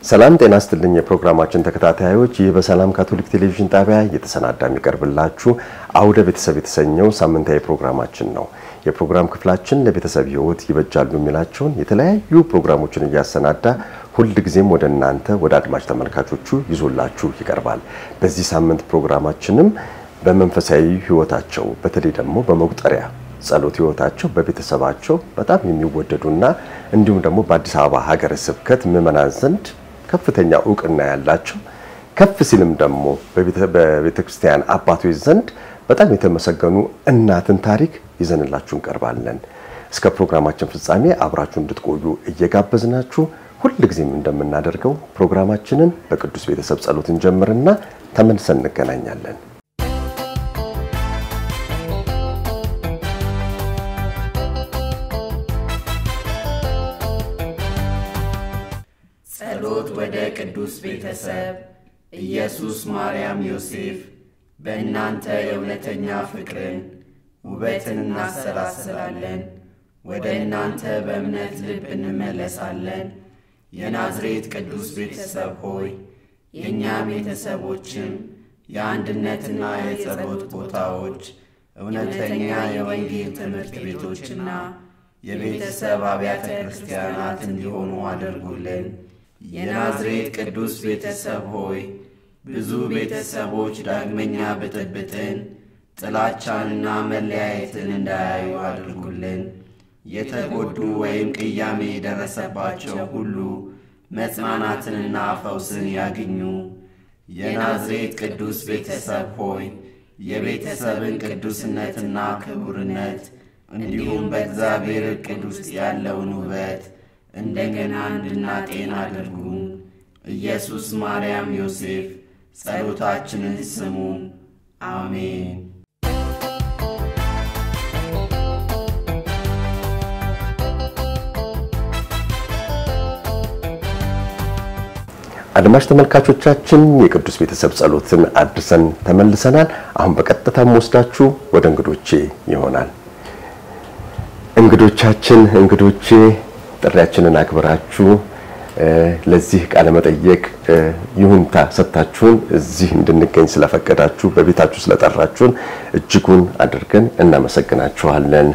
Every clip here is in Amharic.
ሰላም ጤና ስትልኝ የፕሮግራማችን ተከታታዮች፣ ይህ በሰላም ካቶሊክ ቴሌቪዥን ጣቢያ እየተሰናዳ የሚቀርብላችሁ አውደ ቤተሰብ የተሰኘው ሳምንታዊ ፕሮግራማችን ነው። የፕሮግራም ክፍላችን ለቤተሰብ ሕይወት ይበጃሉ የሚላቸውን የተለያዩ ፕሮግራሞችን እያሰናዳ ሁልጊዜም ወደ እናንተ ወደ አድማጭ ተመልካቾቹ ይዞላችሁ ይቀርባል። በዚህ ሳምንት ፕሮግራማችንም በመንፈሳዊ ሕይወታቸው በተለይ ደግሞ በመቁጠሪያ ጸሎት ሕይወታቸው በቤተሰባቸው በጣም የሚወደዱና እንዲሁም ደግሞ በአዲስ አበባ ሀገረ ስብከት ምዕመናን ዘንድ ከፍተኛ እውቅና ያላቸው ከፍ ሲልም ደግሞ በቤተ ክርስቲያን አባቶች ዘንድ በጣም የተመሰገኑ እናትን ታሪክ ይዘንላችሁ እንቀርባለን። እስከ ፕሮግራማችን ፍጻሜ አብራችሁ እንድትቆዩ እየጋበዝናችሁ ሁልጊዜም እንደምናደርገው ፕሮግራማችንን በቅዱስ ቤተሰብ ጸሎት እንጀምርና ተመልሰን እንገናኛለን። ጸሎት ወደ ቅዱስ ቤተሰብ ኢየሱስ፣ ማርያም፣ ዮሴፍ በእናንተ የእውነተኛ ፍቅርን ውበትን እናሰላስላለን። ወደ እናንተ በእምነት ልብ እንመለሳለን። የናዝሬት ቅዱስ ቤተሰብ ሆይ የእኛ ቤተሰቦችም የአንድነትና የጸሎት ቦታዎች፣ እውነተኛ የወንጌል ትምህርት ቤቶችና የቤተሰብ አብያተ ክርስቲያናት እንዲሆኑ አድርጉልን። የናዝሬት ቅዱስ ቤተሰብ ሆይ ብዙ ቤተሰቦች ዳግመኛ ብጥብጥን፣ ጥላቻንና መለያየትን እንዳያዩ አድርጉልን። የተጎዱ ወይም ቅያሜ የደረሰባቸው ሁሉ መጽናናትንና ፈውስን ያግኙ። የናዝሬት ቅዱስ ቤተሰብ ሆይ የቤተሰብን ቅዱስነትና ክቡርነት እንዲሁም በእግዚአብሔር ዕቅድ ውስጥ ያለውን ውበት እንደገና እንድናጤን አድርጉ። ኢየሱስ፣ ማርያም፣ ዮሴፍ ጸሎታችንን ስሙ። አሜን። አድማጭ ተመልካቾቻችን የቅዱስ ቤተሰብ ጸሎትን አድርሰን ተመልሰናል። አሁን በቀጥታ ወስዳችሁ ወደ እንግዶቼ ይሆናል። እንግዶቻችን እንግዶቼ ጥሪያችንን አክብራችሁ ለዚህ ቃለ መጠየቅ ይሁንታ ሰጥታችሁን እዚህ እንድንገኝ ስለፈቀዳችሁ በቤታችሁ ስለጠራችሁን እጅጉን አድርገን እናመሰግናችኋለን።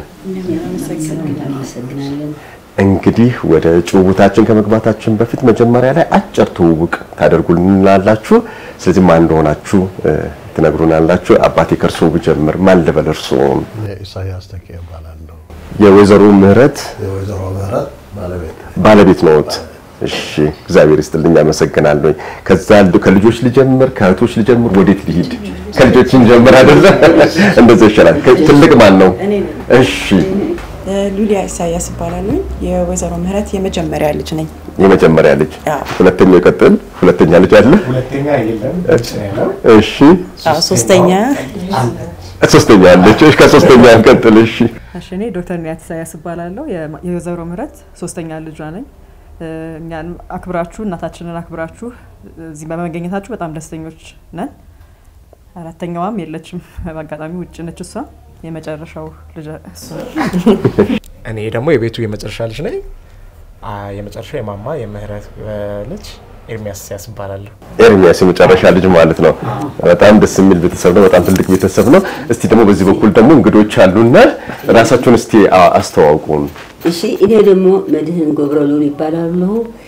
እንግዲህ ወደ ጭውውታችን ከመግባታችን በፊት መጀመሪያ ላይ አጭር ትውውቅ ታደርጉልናላችሁ። ስለዚህ ማን እንደሆናችሁ ትነግሩናላችሁ። አባቴ ከእርስዎ ብጀምር ማን ልበል? እርስዎም? ኢሳያስ ተኬ እባላለሁ። የወይዘሮ ምህረት የወይዘሮ ምህረት ባለቤት ባለቤት ነዎት? እሺ፣ እግዚአብሔር ይስጥልኝ፣ አመሰግናለሁ። ከዛ ከልጆች ልጀምር፣ ከእህቶች ልጀምር፣ ወዴት ልሂድ? ከልጆች እንጀምር አይደለ? እንደዛ ይሻላል። ትልቅ ማን ነው? እሺ ሉሊያ ኢሳያስ ይባላሉ። የወይዘሮ ምህረት የመጀመሪያ ልጅ ነኝ። የመጀመሪያ ልጅ። አዎ። ሁለተኛው ይቀጥል። ሁለተኛ ልጅ አለ? ሁለተኛ የለም ውጭ ነው ያለው። እሺ። አዎ፣ ሶስተኛ ሶስተኛ አለች። እሺ፣ ከሶስተኛ እንቀጥል። እሺ። እሺ እኔ ዶክተር ኒያት ኢሳያስ እባላለሁ። የማ- የወይዘሮ ምህረት ሶስተኛ ልጇ ነኝ። እ፣ እኛን አክብራችሁ እናታችንን አክብራችሁ እዚህ በመገኘታችሁ በጣም ደስተኞች ነን። አራተኛዋም የለችም፣ በአጋጣሚ ውጭ ነች። እሷ የመጨረሻው ልጅ እሷ እኔ ደግሞ የቤቱ የመጨረሻ ልጅ ነኝ። አ፣ የመጨረሻ የማማ የምህረት እ፣ ልጅ ኤርሚያስ ኢሳያስ እባላለሁ። ኤርሚያስ የመጨረሻ ልጅ ማለት ነው። በጣም ደስ የሚል ቤተሰብ ነው። በጣም ትልቅ ቤተሰብ ነው። እስቲ ደግሞ በዚህ በኩል ደግሞ እንግዶች አሉና ራሳችሁን እስቲ አ- አስተዋውቁን። እሺ እኔ ደግሞ መድህን ገብረሉል ይባላሉ።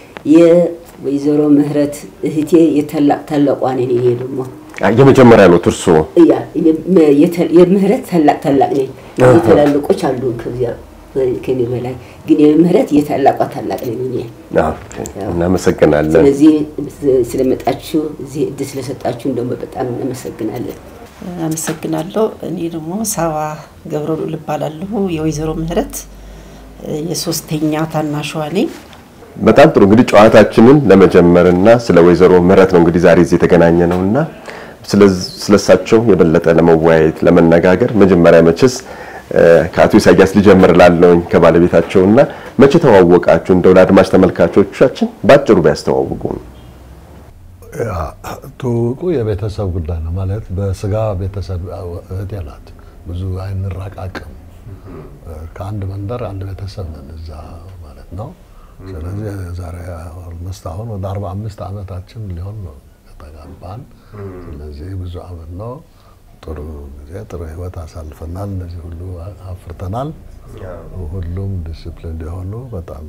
የወይዘሮ ምህረት እህቴ የታላቅ ታላቋ ነኝ። እኔ ደግሞ አ፣ የመጀመሪያ ነው እርሶ? ያ የም- የተ- የምህረት ታላቅ ታላቅ ነኝ። የታላልቆች አሉ ከዚያ ከኔ በላይ ግን የምህረት የታላቋ ታላቅ ነኝ እኔ። ኦኬ፣ እናመሰግናለን። ስለዚህ ስለመጣችሁ እዚህ እድል ስለሰጣችሁን ደግሞ በጣም እናመሰግናለን። አመሰግናለሁ። እኔ ደግሞ ሳባ ገብረሉል እባላለሁ። የወይዘሮ ምህረት የሶስተኛ ታናሿ ነኝ። በጣም ጥሩ እንግዲህ ጨዋታችንን ለመጀመርና ስለ ወይዘሮ ምህረት ነው እንግዲህ ዛሬ እዚህ የተገናኘ ነውና ስለሳቸው የበለጠ ለመወያየት ለመነጋገር መጀመሪያ መቼስ እ፣ ከአቶ ኢሳያስ ሊጀምር ላለውኝ ከባለቤታቸውና መቼ ተዋወቃችሁ? እንደው ለአድማጭ ተመልካቾቻችን ባጭሩ ቢያስተዋውቁ። ያ ትውውቁ የቤተሰብ ጉዳይ ነው ማለት በስጋ ቤተሰብ እህቴ ናት። ብዙ አይንራቃቅም። ከአንድ መንደር አንድ ቤተሰብ ነን እዛ ማለት ነው። ስለዚህ የዛሬ ኦልሞስት አሁን ወደ አርባ አምስት ዓመታችን ሊሆን ነው ከተጋባን። ስለዚህ ብዙ ዓመት ነው። ጥሩ ጊዜ ጥሩ ህይወት አሳልፈናል። እነዚህ ሁሉ አፍርተናል። ሁሉም ዲስፕሊን የሆኑ በጣም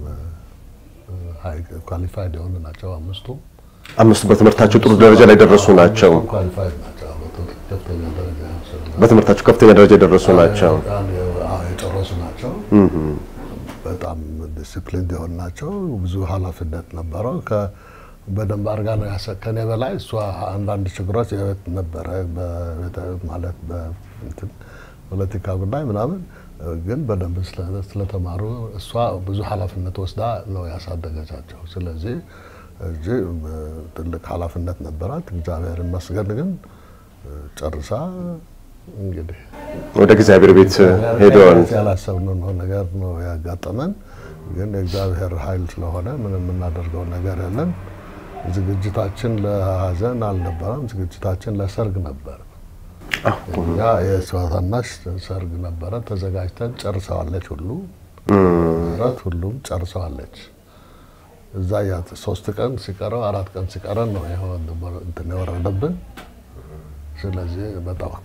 ኳሊፋይድ የሆኑ ናቸው አምስቱ አምስቱ በትምህርታቸው ጥሩ ደረጃ ላይ ደረሱ ናቸው። ኳሊፋይድ ናቸው። ከፍተኛ ደረጃ በትምህርታቸው ከፍተኛ ደረጃ የደረሱ ናቸው። የጨረሱ ናቸው። በጣም ዲስፕሊን የሆኑ ናቸው። ብዙ ኃላፊነት ነበረው። በደንብ አድርጋ ነው ያሰ ከኔ በላይ እሷ አንዳንድ ችግሮች የቤት ነበረ ማለት በእንትን ፖለቲካ ጉዳይ ምናምን ግን በደንብ ስለተማሩ እሷ ብዙ ኃላፊነት ወስዳ ነው ያሳደገቻቸው። ስለዚህ እጅ ትልቅ ኃላፊነት ነበራት። እግዚአብሔር ይመስገን ግን ጨርሳ እንግዲህ ወደ እግዚአብሔር ቤት ሄደዋል። ያላሰብነው ነገር ነው ያጋጠመን። ግን የእግዚአብሔር ኃይል ስለሆነ ምንም የምናደርገው ነገር የለም። ዝግጅታችን ለሀዘን አልነበረም። ዝግጅታችን ለሰርግ ነበር። እኛ የእሷ ታናሽ ሰርግ ነበረ። ተዘጋጅተን ጨርሰዋለች። ሁሉ ረት ሁሉም ጨርሰዋለች። እዛ ያ ሶስት ቀን ሲቀረው አራት ቀን ሲቀረን ነው እንትን የወረደብን። ስለዚህ በጣም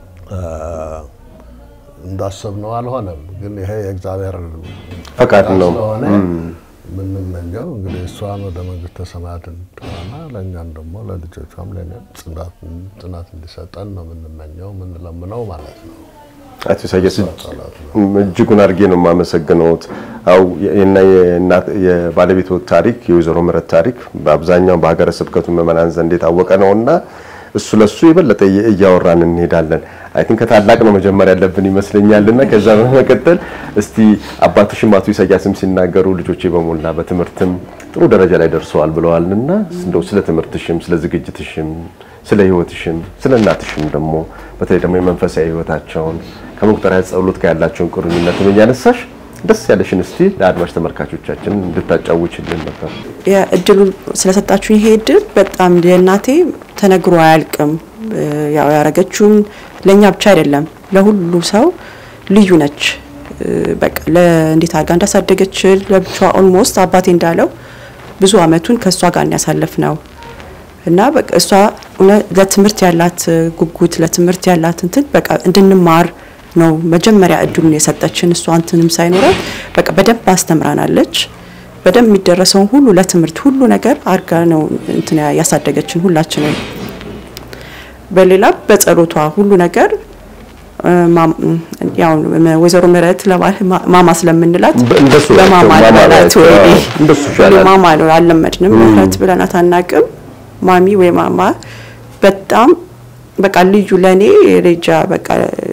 እንዳሰብነው አልሆነም። ግን ይሄ የእግዚአብሔር ፈቃድ ነው ስለሆነ የምንመኘው እንግዲህ እሷን ወደ መንግስተ ሰማያት እንድትሆና ለእኛም ደግሞ ለልጆቿም ለእኛም ጽናት እንዲሰጠን ነው የምንመኘው የምንለምነው ማለት ነው። አቶ ኢሳያስ እጅጉን አድርጌ ነው የማመሰግነውት። አው እና የባለቤቱ ታሪክ የወይዘሮ ምህረት ታሪክ በአብዛኛው በሀገረ ስብከቱ ምዕመናን ዘንድ የታወቀ ነውና እሱ ለሱ የበለጠ እያወራን እንሄዳለን። አይ ቲንክ ከታላቅ ነው መጀመር ያለብን ይመስለኛልና ከዛ በመቀጠል እስቲ አባትሽም አቶ ኢሳያስም ሲናገሩ ልጆቼ በሞላ በትምህርትም ጥሩ ደረጃ ላይ ደርሰዋል ብለዋልና እንደው ስለ ትምህርትሽም ስለ ዝግጅትሽም ስለ ህይወትሽም ስለ እናትሽም ደግሞ በተለይ ደግሞ የመንፈሳዊ ህይወታቸውን ከመቁጠሪያ ጸሎት ጋር ያላቸውን ቁርኝነትም እያነሳሽ ደስ ያለሽን እስቲ ለአድማጭ ተመልካቾቻችን እንድታጫውችልን ነበር። እድሉ ስለሰጣችሁ ይሄ እድል በጣም የእናቴ ተነግሮ አያልቅም። ያው ያረገችውን ለእኛ ብቻ አይደለም ለሁሉ ሰው ልዩ ነች። በቃ እንዴት አድርጋ እንዳሳደገች ለብቻዋ ኦልሞስት አባቴ እንዳለው ብዙ አመቱን ከእሷ ጋር ያሳለፍ ነው እና በቃ እሷ ለትምህርት ያላት ጉጉት ለትምህርት ያላት እንትን በቃ እንድንማር ነው መጀመሪያ እድሉን የሰጠችን። እሷ እንትንም ሳይኖራት በቃ በደንብ አስተምራናለች። በደንብ የሚደረሰውን ሁሉ ለትምህርት ሁሉ ነገር አድርጋ ነው እንትን ያሳደገችን ሁላችንም። በሌላ በጸሎቷ ሁሉ ነገር ያው ወይዘሮ ምህረት ማማ ስለምንላት እንደሱ በማማ ናቸው። ማማ ልበላት ናቸው። ወይ አዎ፣ እንደሱ ይሻላል። ማማ ነው አልለመድንም። ምህረት ብለናት አናቅም። ማሚ ወይ ማማ በጣም በቃ ልዩ ለእኔ ሬጃ በቃ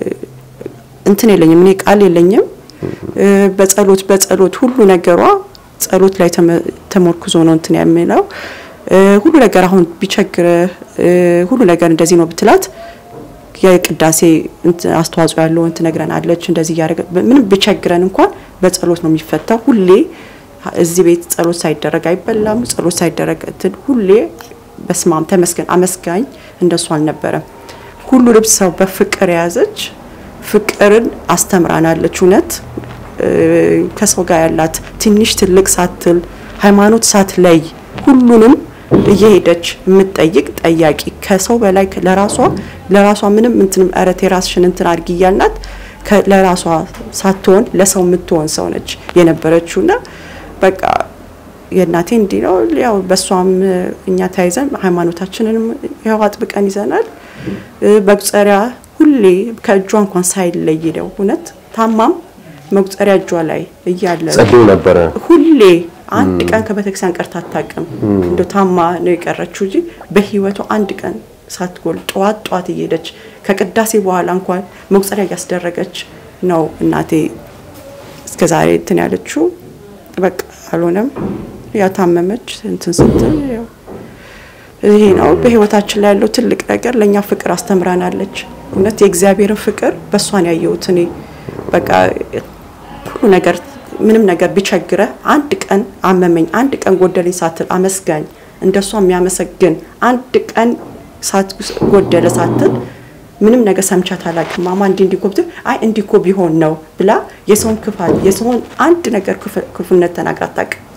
እንትን የለኝም እኔ ቃል የለኝም። በጸሎት በጸሎት ሁሉ ነገሯ ጸሎት ላይ ተመ- ተመርኩዞ ነው እንትን የሚለው ሁሉ ነገር አሁን ቢቸግረ ሁሉ ነገር እንደዚህ ነው ብትላት የቅዳሴ እንትን አስተዋጽኦ ያለውን ትነግረናለች። እንደዚህ እያደረገ ምንም ቢቸግረን እንኳን በጸሎት ነው የሚፈታው። ሁሌ እዚህ ቤት ጸሎት ሳይደረግ አይበላም። ጸሎት ሳይደረግ እንትን ሁሌ በስማም ተመስገን አመስጋኝ እንደሱ አልነበረም። ሁሉ ልብስ ሰው በፍቅር የያዘች ፍቅርን አስተምራናለች። እውነት እ፣ ከሰው ጋር ያላት ትንሽ ትልቅ ሳትል ሃይማኖት ሳትለይ ሁሉንም እየሄደች የምትጠይቅ ጠያቂ ከሰው በላይ ለራሷ ለራሷ ምንም እንትንም እረት የራስሽን እንትን አድርጊ እያልናት ከ- ለራሷ ሳትሆን ለሰው የምትሆን ሰው ነች የነበረችውና በቃ የእናቴ እንዲህ ነው። ያው በእሷም እኛ ተያይዘን ሃይማኖታችንንም ያው አጥብቀን ይዘናል። እ፣ መቁጠሪያ ሁሌ ከእጇ እንኳን ሳይለይ ነው እውነት ታማም መቁጠሪያ እጇ ላይ እያለ ጸልዩ ነበረ። ሁሌ አንድ ቀን ከቤተክርስቲያን ቀርታ አታውቅም። እንደ ታማ ነው የቀረችው እንጂ በህይወቷ አንድ ቀን ሳትጎል ጠዋት ጠዋት እየሄደች ከቅዳሴ በኋላ እንኳን መቁጠሪያ እያስደረገች ነው እናቴ እስከ ዛሬ እንትን ያለችው። በቃ አልሆነም። ያው ታመመች እንትን ስትል ያው ይሄ ነው በህይወታችን ላይ ያለው ትልቅ ነገር። ለእኛ ፍቅር አስተምራናለች። እውነት የእግዚአብሔርን ፍቅር በእሷን ያየሁት እኔ በቃ ሁሉ ነገር ምንም ነገር ቢቸግረ አንድ ቀን አመመኝ፣ አንድ ቀን ጎደለኝ ሳትል አመስጋኝ እንደሷ የሚያመሰግን አንድ ቀን ሳት ጎደለ ሳትል ምንም ነገር ሰምቻት አላውቅም። ማማ እንዲህ እንዲህ እኮ ብትል አይ እንዲህ እኮ ቢሆን ነው ብላ የሰውን ክፋት የሰውን አንድ ነገር ክፉ- ክፉነት ተናግራ አታውቅም።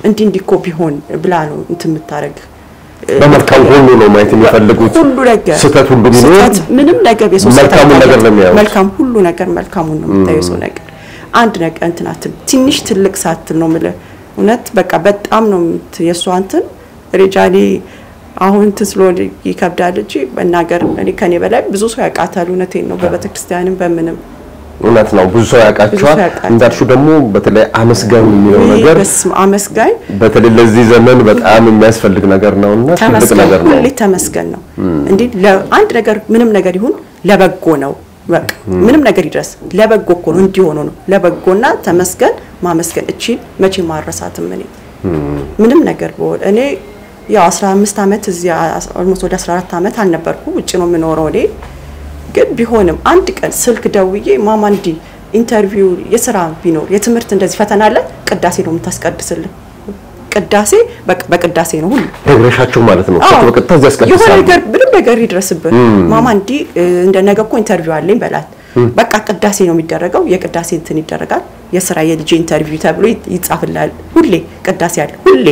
እንዲህ እንዲህ እኮ ቢሆን ብላ ነው እንትን የምታደርግ በመልካም ሁሉ ነው ማየት የሚፈልጉት። ሁሉ ነገር ስህተት ሁሉ ቢኖር ስህተት ምንም ነገር የሰው ስህተት መልካሙን ነገር ነው የሚያዩት። መልካም ሁሉ ነገር መልካሙን ነው የምታየው የሰው ነገር አንድ ነገር እንትን አትል ትንሽ ትልቅ ሳትል ነው የምልህ እውነት በቃ በጣም ነው የምት- የእሷ እንትን ሬጃኔ አሁን እንትን ስለሆነ ይከብዳል እንጂ መናገር እኔ ከኔ በላይ ብዙ ሰው ያውቃታል። እውነቴን ነው በቤተ ክርስቲያንም በምንም እውነት ነው። ብዙ ሰው ያውቃቸዋል። ብዙ ሰው ያውቃል። እንዳልሽው ደግሞ በተለይ አመስጋኝ የሚለው ነገር በስመ አብ አመስጋኝ በተለይ ለዚህ ዘመን በጣም የሚያስፈልግ ነገር ነውና ትልቅ ተመስገን ነገር ነው። ሁሌ ተመስገን ነው። እንዲህ ለአንድ ነገር ምንም ነገር ይሁን ለበጎ ነው። በቃ ምንም ነገር ይድረስ ለበጎ እኮ ነው እንዲሆኑ ነው ለበጎና ተመስገን ማመስገን እቺ መቼ ማረሳትም እኔ ምንም ነገር በሆነ እኔ ያው 15 ዓመት እዚህ ኦልሞስት ወደ 14 ዓመት አልነበርኩ ውጭ ነው የምኖረው እኔ ግን ቢሆንም አንድ ቀን ስልክ ደውዬ ማማ እንዲህ ኢንተርቪው የስራ ቢኖር የትምህርት እንደዚህ ፈተና አለ ቅዳሴ ነው የምታስቀድስልን ቅዳሴ በቃ በቅዳሴ ነው ሁሉ ነግረሻቸው ማለት ነው። አዎ። እሳቸው በቀጥታ እዚህ የሆነ ያስቀድሳሉ። ነገር ምንም ነገር ይድረስብን ማማ እንዲህ እ፣ እንደ ነገ እኮ ኢንተርቪው አለኝ በላት። በቃ ቅዳሴ ነው የሚደረገው። የቅዳሴ እንትን ይደረጋል። የስራ የልጅ ኢንተርቪው ተብሎ ይ- ይጻፍላል። ሁሌ ቅዳሴ አለ። ሁሌ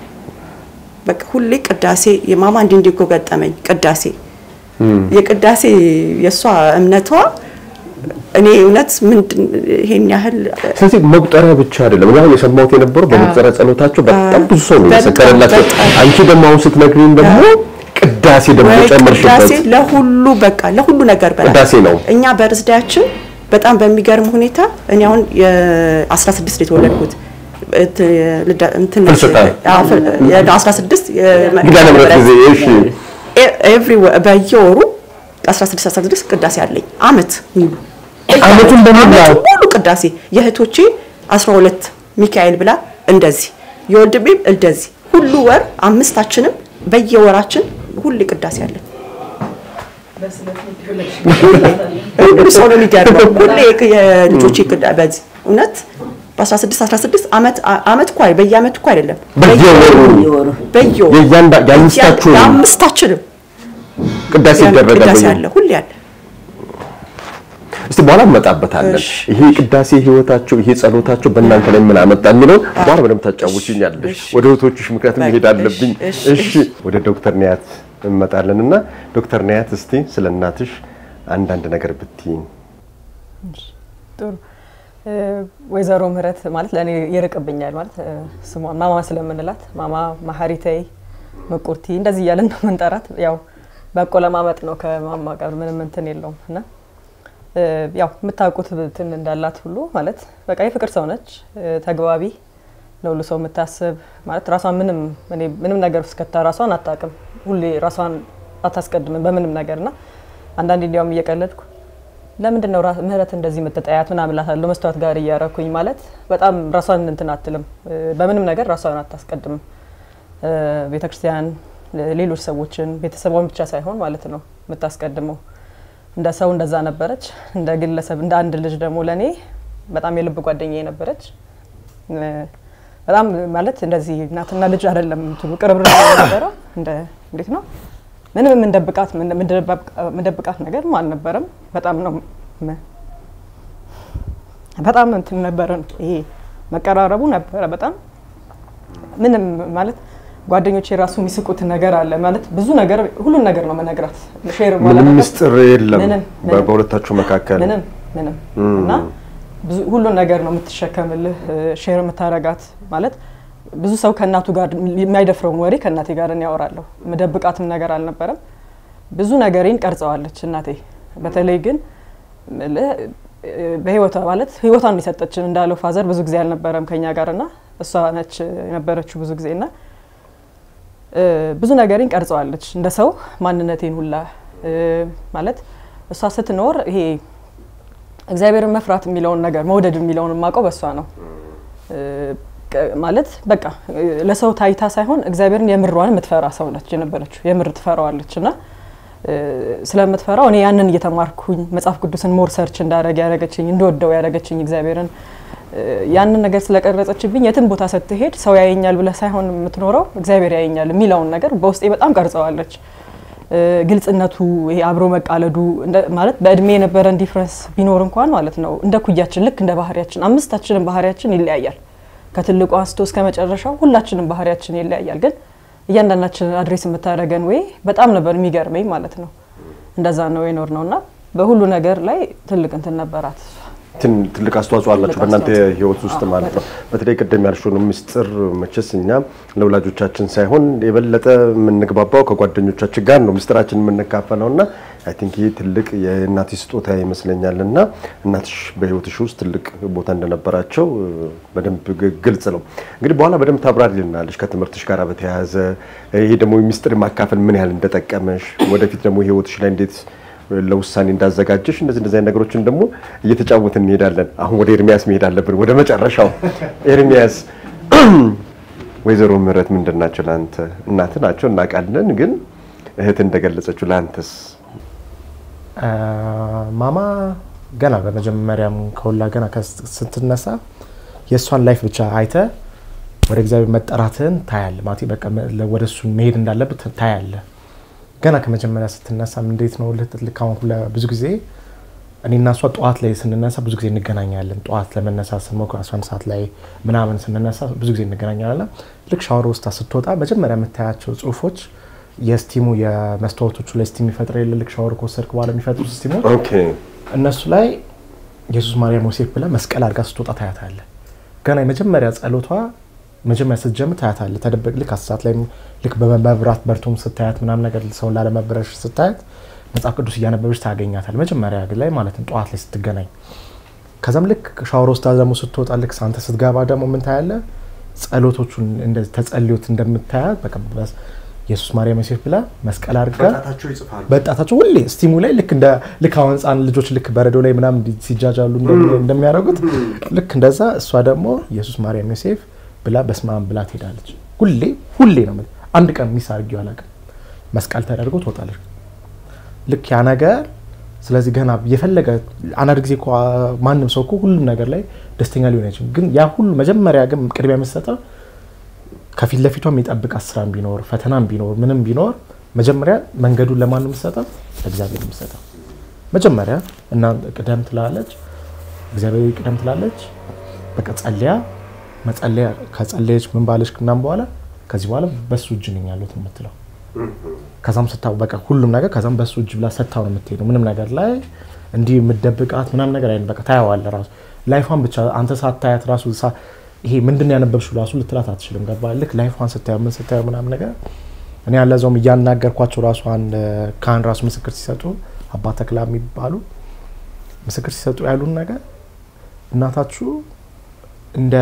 በቃ ሁሌ ቅዳሴ የማማ እንዲህ እንዲህ እኮ ገጠመኝ ቅዳሴ የቅዳሴ የእሷ እምነቷ እኔ እውነት ምንድን ይሄን ያህል ስለዚህ መቁጠሪያ ብቻ አይደለም። እኔ አሁን የሰማሁት የነበረው በመቁጠሪያ ጸሎታቸው በጣም ብዙ ሰው ነው በጣም የመሰከረላቸው። በጣም። አንቺ ደግሞ አሁን ስትነግሪኝ ደግሞ ቅዳሴ ደግሞ ወይ ጨመርሽበት። ቅዳሴ ለሁሉ በቃ ለሁሉ ነገር በላይ ቅዳሴ ነው። እኛ በርዝዳያችን በጣም በሚገርም ሁኔታ እኔ አሁን የ16 ነው የተወለድኩት እት- ልዳ- እንትን ነች። ፍልሰታ። አዎ፣ ፍል- የ16 ኪዳነ ምሕረት ጊዜ እሺ፣ ኤቭሪ በየወሩ 16 16 ቅዳሴ አለኝ አመት ሙሉ ዓመቱን በሙሉ? ዓመቱን ሙሉ ቅዳሴ የእህቶቼ 12 ሚካኤል ብላ እንደዚህ የወንድሜም እንደዚህ ሁሉ ወር አምስታችንም በየወራችን ሁሌ ቅዳሴ አለን። ሁሉ ሰው ነው የሚገርመው። ሁሌ የልጆቼ ቅዳ በዚህ እውነት በ16 16 ዓመት ዓመት እኮ አይ- በየዓመቱ እኮ አይደለም በየወሩ የወሩ በየወሩ የእያንዳ የአምስታችሁንም የአምስታችንም ቅዳሴ ይደረጋል። ቅዳሴ በየ- አለ ሁሌ አለ። እስቲ በኋላ እንመጣበታለን። እሺ። ይሄ ቅዳሴ ህይወታቸው፣ ይሄ ጸሎታቸው በእናንተ ላይ ምን አመጣ የሚለው በኋላ በደምብ ታጫውችኛለሽ። እሺ። ወደ እህቶችሽ ምክንያት በቃ፣ መሄድ አለብኝ። እሺ፣ እሺ፣ ወደ ዶክተር ኒያት እንመጣለን እና ዶክተር ኒያት እስቲ ስለ እናትሽ አንዳንድ ነገር ብትይኝ። ጥሩ እ፣ ወይዘሮ ምህረት ማለት ለእኔ ይርቅብኛል ማለት እ፣ ስሟን ማማ ስለምንላት ማማ ማሀሪተይ መቁርቲ እንደዚህ እያለን ነው የምንጠራት። ያው በቆለማመጥ ነው ከማማ ጋር ምንም እንትን የለውም እና እ፣ ያው የምታውቁት እንትን እንዳላት ሁሉ ማለት በቃ የፍቅር ሰው ነች፣ እ፣ ተግባቢ ለሁሉ ሰው የምታስብ ማለት ራሷን ምንም እኔ ምንም ነገር ውስጥ ከታ ራሷን አታውቅም። ሁሌ ራሷን አታስቀድምም በምንም ነገር እና አንዳንዴ እንዲያውም እየቀለድኩ ለምንድን ነው ራ- ምህረት እንደዚህ የምትጠያት ምናምን እላታለሁ መስተዋት ጋር እያረኩኝ ማለት በጣም ራሷን እንትን አትልም እ፣ በምንም ነገር ራሷን አታስቀድምም። እ፣ ቤተክርስቲያን ለ- ሌሎች ሰዎችን ቤተሰቧን ብቻ ሳይሆን ማለት ነው የምታስቀድመው። እንደ ሰው እንደዛ ነበረች። እንደ ግለሰብ እንደ አንድ ልጅ ደግሞ ለእኔ በጣም የልብ ጓደኛዬ ነበረች። እ፣ በጣም ማለት እንደዚህ እናትና ልጅ አይደለም እንትኑ ቅርብር ነበረው። እንደ እንዴት ነው ምንም የምንደብቃት የምንደብቃት ነገር አልነበረም። በጣም ነው መ- በጣም እንትን ነበረ ይሄ መቀራረቡ ነበረ በጣም ምንም ማለት ጓደኞቼ የራሱ የሚስቁት ነገር አለ ማለት ብዙ ነገር ሁሉን ነገር ነው መነግራት ሼር ምንም ማላደርጋት ምስጢር የለም ምንም፣ በ- ምንም። በሁለታችሁ መካከል። ምንም ምንም እና ብዙ ሁሉን ነገር ነው የምትሸከምልህ ሼር የምታረጋት ማለት ብዙ ሰው ከእናቱ ጋር የማይደፍረውን ወሬ ከእናቴ ጋር እኔ ያወራለሁ። ምደብቃትም ነገር አልነበረም። ብዙ ነገሬን ቀርጸዋለች እናቴ። በተለይ ግን ምልህ በህይወቷ ማለት ህይወቷን የሰጠችን እንዳለው ፋዘር ብዙ ጊዜ አልነበረም ከኛ ጋር እና እሷ ነች የነበረችው ብዙ ጊዜ እና እ፣ ብዙ ነገሬን ቀርጸዋለች እንደ ሰው ማንነቴን ሁላ እ፣ ማለት እሷ ስትኖር ይሄ እግዚአብሔርን መፍራት የሚለውን ነገር መውደድ የሚለውን የማውቀው በእሷ ነው። እ፣ ቀ- ማለት በቃ እ፣ ለሰው ታይታ ሳይሆን እግዚአብሔርን የምሯን የምትፈራ ሰው ነች የነበረችው። የምር ትፈራዋለች እና እ፣ ስለምትፈራው እኔ ያንን እየተማርኩኝ መጽሐፍ ቅዱስን ሞር ሰርች እንዳረግ ያደረገችኝ እንደወደው ያደረገችኝ እግዚአብሔርን እ፣ ያንን ነገር ስለቀረጸችብኝ የትም ቦታ ስትሄድ ሰው ያየኛል ብለህ ሳይሆን የምትኖረው እግዚአብሔር ያየኛል የሚለውን ነገር በውስጤ በጣም ቀርጸዋለች። እ፣ ግልጽነቱ ይሄ አብሮ መቃለዱ እንደ- ማለት በእድሜ የነበረን ዲፍረንስ ቢኖር እንኳን ማለት ነው እንደ ኩያችን ልክ እንደ ባህሪያችን አምስታችንም ባህሪያችን ይለያያል። ከትልቁ አንስቶ እስከ መጨረሻው ሁላችንም ባህሪያችን ይለያያል። ግን እያንዳንዳችንን አድሬስ የምታደርገን ወይ በጣም ነበር የሚገርመኝ ማለት ነው። እንደዛ ነው የኖር ነው እና በሁሉ ነገር ላይ ትልቅ እንትን ነበራት። ትን- ትልቅ አስተዋጽኦ አላችሁ ትልቅ በእናንተ አስተዋጽኦ። ህይወት ውስጥ አዎ፣ ማለት ነው። በተለይ ቅድም ያልሽውን ምስጢር መቼስ እኛ ለወላጆቻችን ሳይሆን የበለጠ የምንግባባው ከጓደኞቻችን ጋር ነው ምስጢራችን የምንካፈለው እና አይ ቲንክ ይህ ትልቅ የእናትሽ ስጦታ ይመስለኛል እና እናትሽ በህይወትሽ ውስጥ ትልቅ ቦታ እንደነበራቸው እ፣ በደንብ ግ- ግልጽ ነው። እንግዲህ በኋላ በደንብ ታብራሪልናለሽ ከትምህርትሽ ጋር በተያያዘ ይሄ ደግሞ ምስጢር ማካፈል ምን ያህል እንደጠቀመሽ ወደፊት ደግሞ ህይወትሽ ላይ እንዴት ለውሳኔ እንዳዘጋጀሽ እንደዚህ እንደዚህ አይነት ነገሮችን ደግሞ እየተጫወትን እንሄዳለን። አሁን ወደ ኤርሚያስ መሄድ አለብን፣ ወደ መጨረሻው። ኤርሚያስ ወይዘሮ ምህረት ምንድን ናቸው ለአንተ? እናት ናቸው እናውቃለን፣ ግን እህት እንደገለጸችው ለአንተስ? አ፣ ማማ ገና በመጀመሪያም ከሁላ ገና ከስ- ስትነሳ የእሷን ላይፍ ብቻ አይተ ወደ እግዚአብሔር መጠራትህን ታያለ ማለት በቃ መ- ለ- ወደ እሱ መሄድ እንዳለብህ ታያለ። ገና ከመጀመሪያ ስትነሳም እንዴት ነው ልክ ልክ አሁን ሁላ ብዙ ጊዜ እኔና እሷ ጠዋት ላይ ስንነሳ ብዙ ጊዜ እንገናኛለን። ጠዋት ለመነሳት ስንሞክር 11 ሰዓት ላይ ምናምን ስንነሳ ብዙ ጊዜ እንገናኛለን። ልክ ሻወር ውስጥ ስትወጣ መጀመሪያ የምታያቸው ጽሁፎች የስቲሙ የመስታወቶቹ ላይ ስቲም ይፈጥር የለ ልክ ሻወር ከወሰድክ በኋላ የሚፈጥሩ ስቲሞች ኦኬ እነሱ ላይ ኢየሱስ ማርያም ዮሴፍ ብላ መስቀል አድርጋ ስትወጣ ታያታለ። ገና የመጀመሪያ ጸሎቷ መጀመሪያ ስትጀምር ታያታለ። ተደበቅ ልክ አስሳት ላይ ልክ በመብራት በርቶም ስታያት ምናምን ነገር ሰውን ላለመብረሽ ስታያት መጽሐፍ ቅዱስ እያነበበች ታገኛታል። መጀመሪያ ላይ ማለት ነው ጠዋት ላይ ስትገናኝ። ከዛም ልክ ሻወር ውስጥ ደግሞ ስትወጣ ልክ አንተ ስትገባ ደግሞ ምን ታያለ? ጸሎቶቹን እንደዚህ ተጸልዮት እንደምታያት በቃ በስ- ኢየሱስ ማርያም ዮሴፍ ብላ መስቀል አድርጋ ይጽፋሉ። በጣታቸው ሁሌ ስቲሙ ላይ ልክ እንደ ልክ አሁን ህፃን ልጆች ልክ በረዶ ላይ ምናምን እንዲ- ሲጃጃሉ እንደሚ- እንደሚያደርጉት ልክ እንደዛ እሷ ደግሞ ኢየሱስ ማርያም ዮሴፍ ብላ በስመ አብ ብላ ትሄዳለች። ሁሌ ሁሌ ነው የምልህ። አንድ ቀን ሚስ አድርጌው አላውቅም። መስቀል ተደርጎ ትወጣለች። ልክ ያ ነገር ስለዚህ ገና የፈለገ አንዳንድ ጊዜ እኮ ማንም ሰው እኮ ሁሉም ነገር ላይ ደስተኛ ሊሆን አይችልም። ግን ያ ሁሉ መጀመሪያ ግን ቅድሚያ የምትሰጠው ከፊት ለፊቷ የሚጠብቃት ስራም ቢኖር ፈተናም ቢኖር ምንም ቢኖር መጀመሪያ መንገዱን ለማን ነው የምትሰጠው? ለእግዚአብሔር ነው የምትሰጠው። መጀመሪያ እና ቅደም ትላለች፣ እግዚአብሔር ቅደም ትላለች። በቃ ጸልያ መጸለያ ከጸለየች ምን ባለች ምናምን በኋላ ከዚህ በኋላ በሱ እጅ ነኝ ያለሁት ነው የምትለው። ከዛም ስታው በቃ ሁሉም ነገር ከዛም በሱ እጅ ብላ ሰታው ነው የምትሄደው። ምንም ነገር ላይ እንዲህ የምትደብቃት ምናምን ነገር አይደለም። በቃ ታያዋለህ ራሱ ላይፏን ብቻ አንተ ሳታያት ራሱ ሳ- ይሄ ምንድን ነው ያነበብሽው ራሱ ልትላት አትችልም። ገባ ልክ ላይፏን ስታየው ምን ስታየው ምናምን ነገር እኔ ያለዛውም እያናገርኳቸው ራሱ አንድ ካህን ራሱ ምስክር ሲሰጡ አባ ተክላ የሚባሉ ምስክር ሲሰጡ ያሉን ነገር እናታችሁ እንደ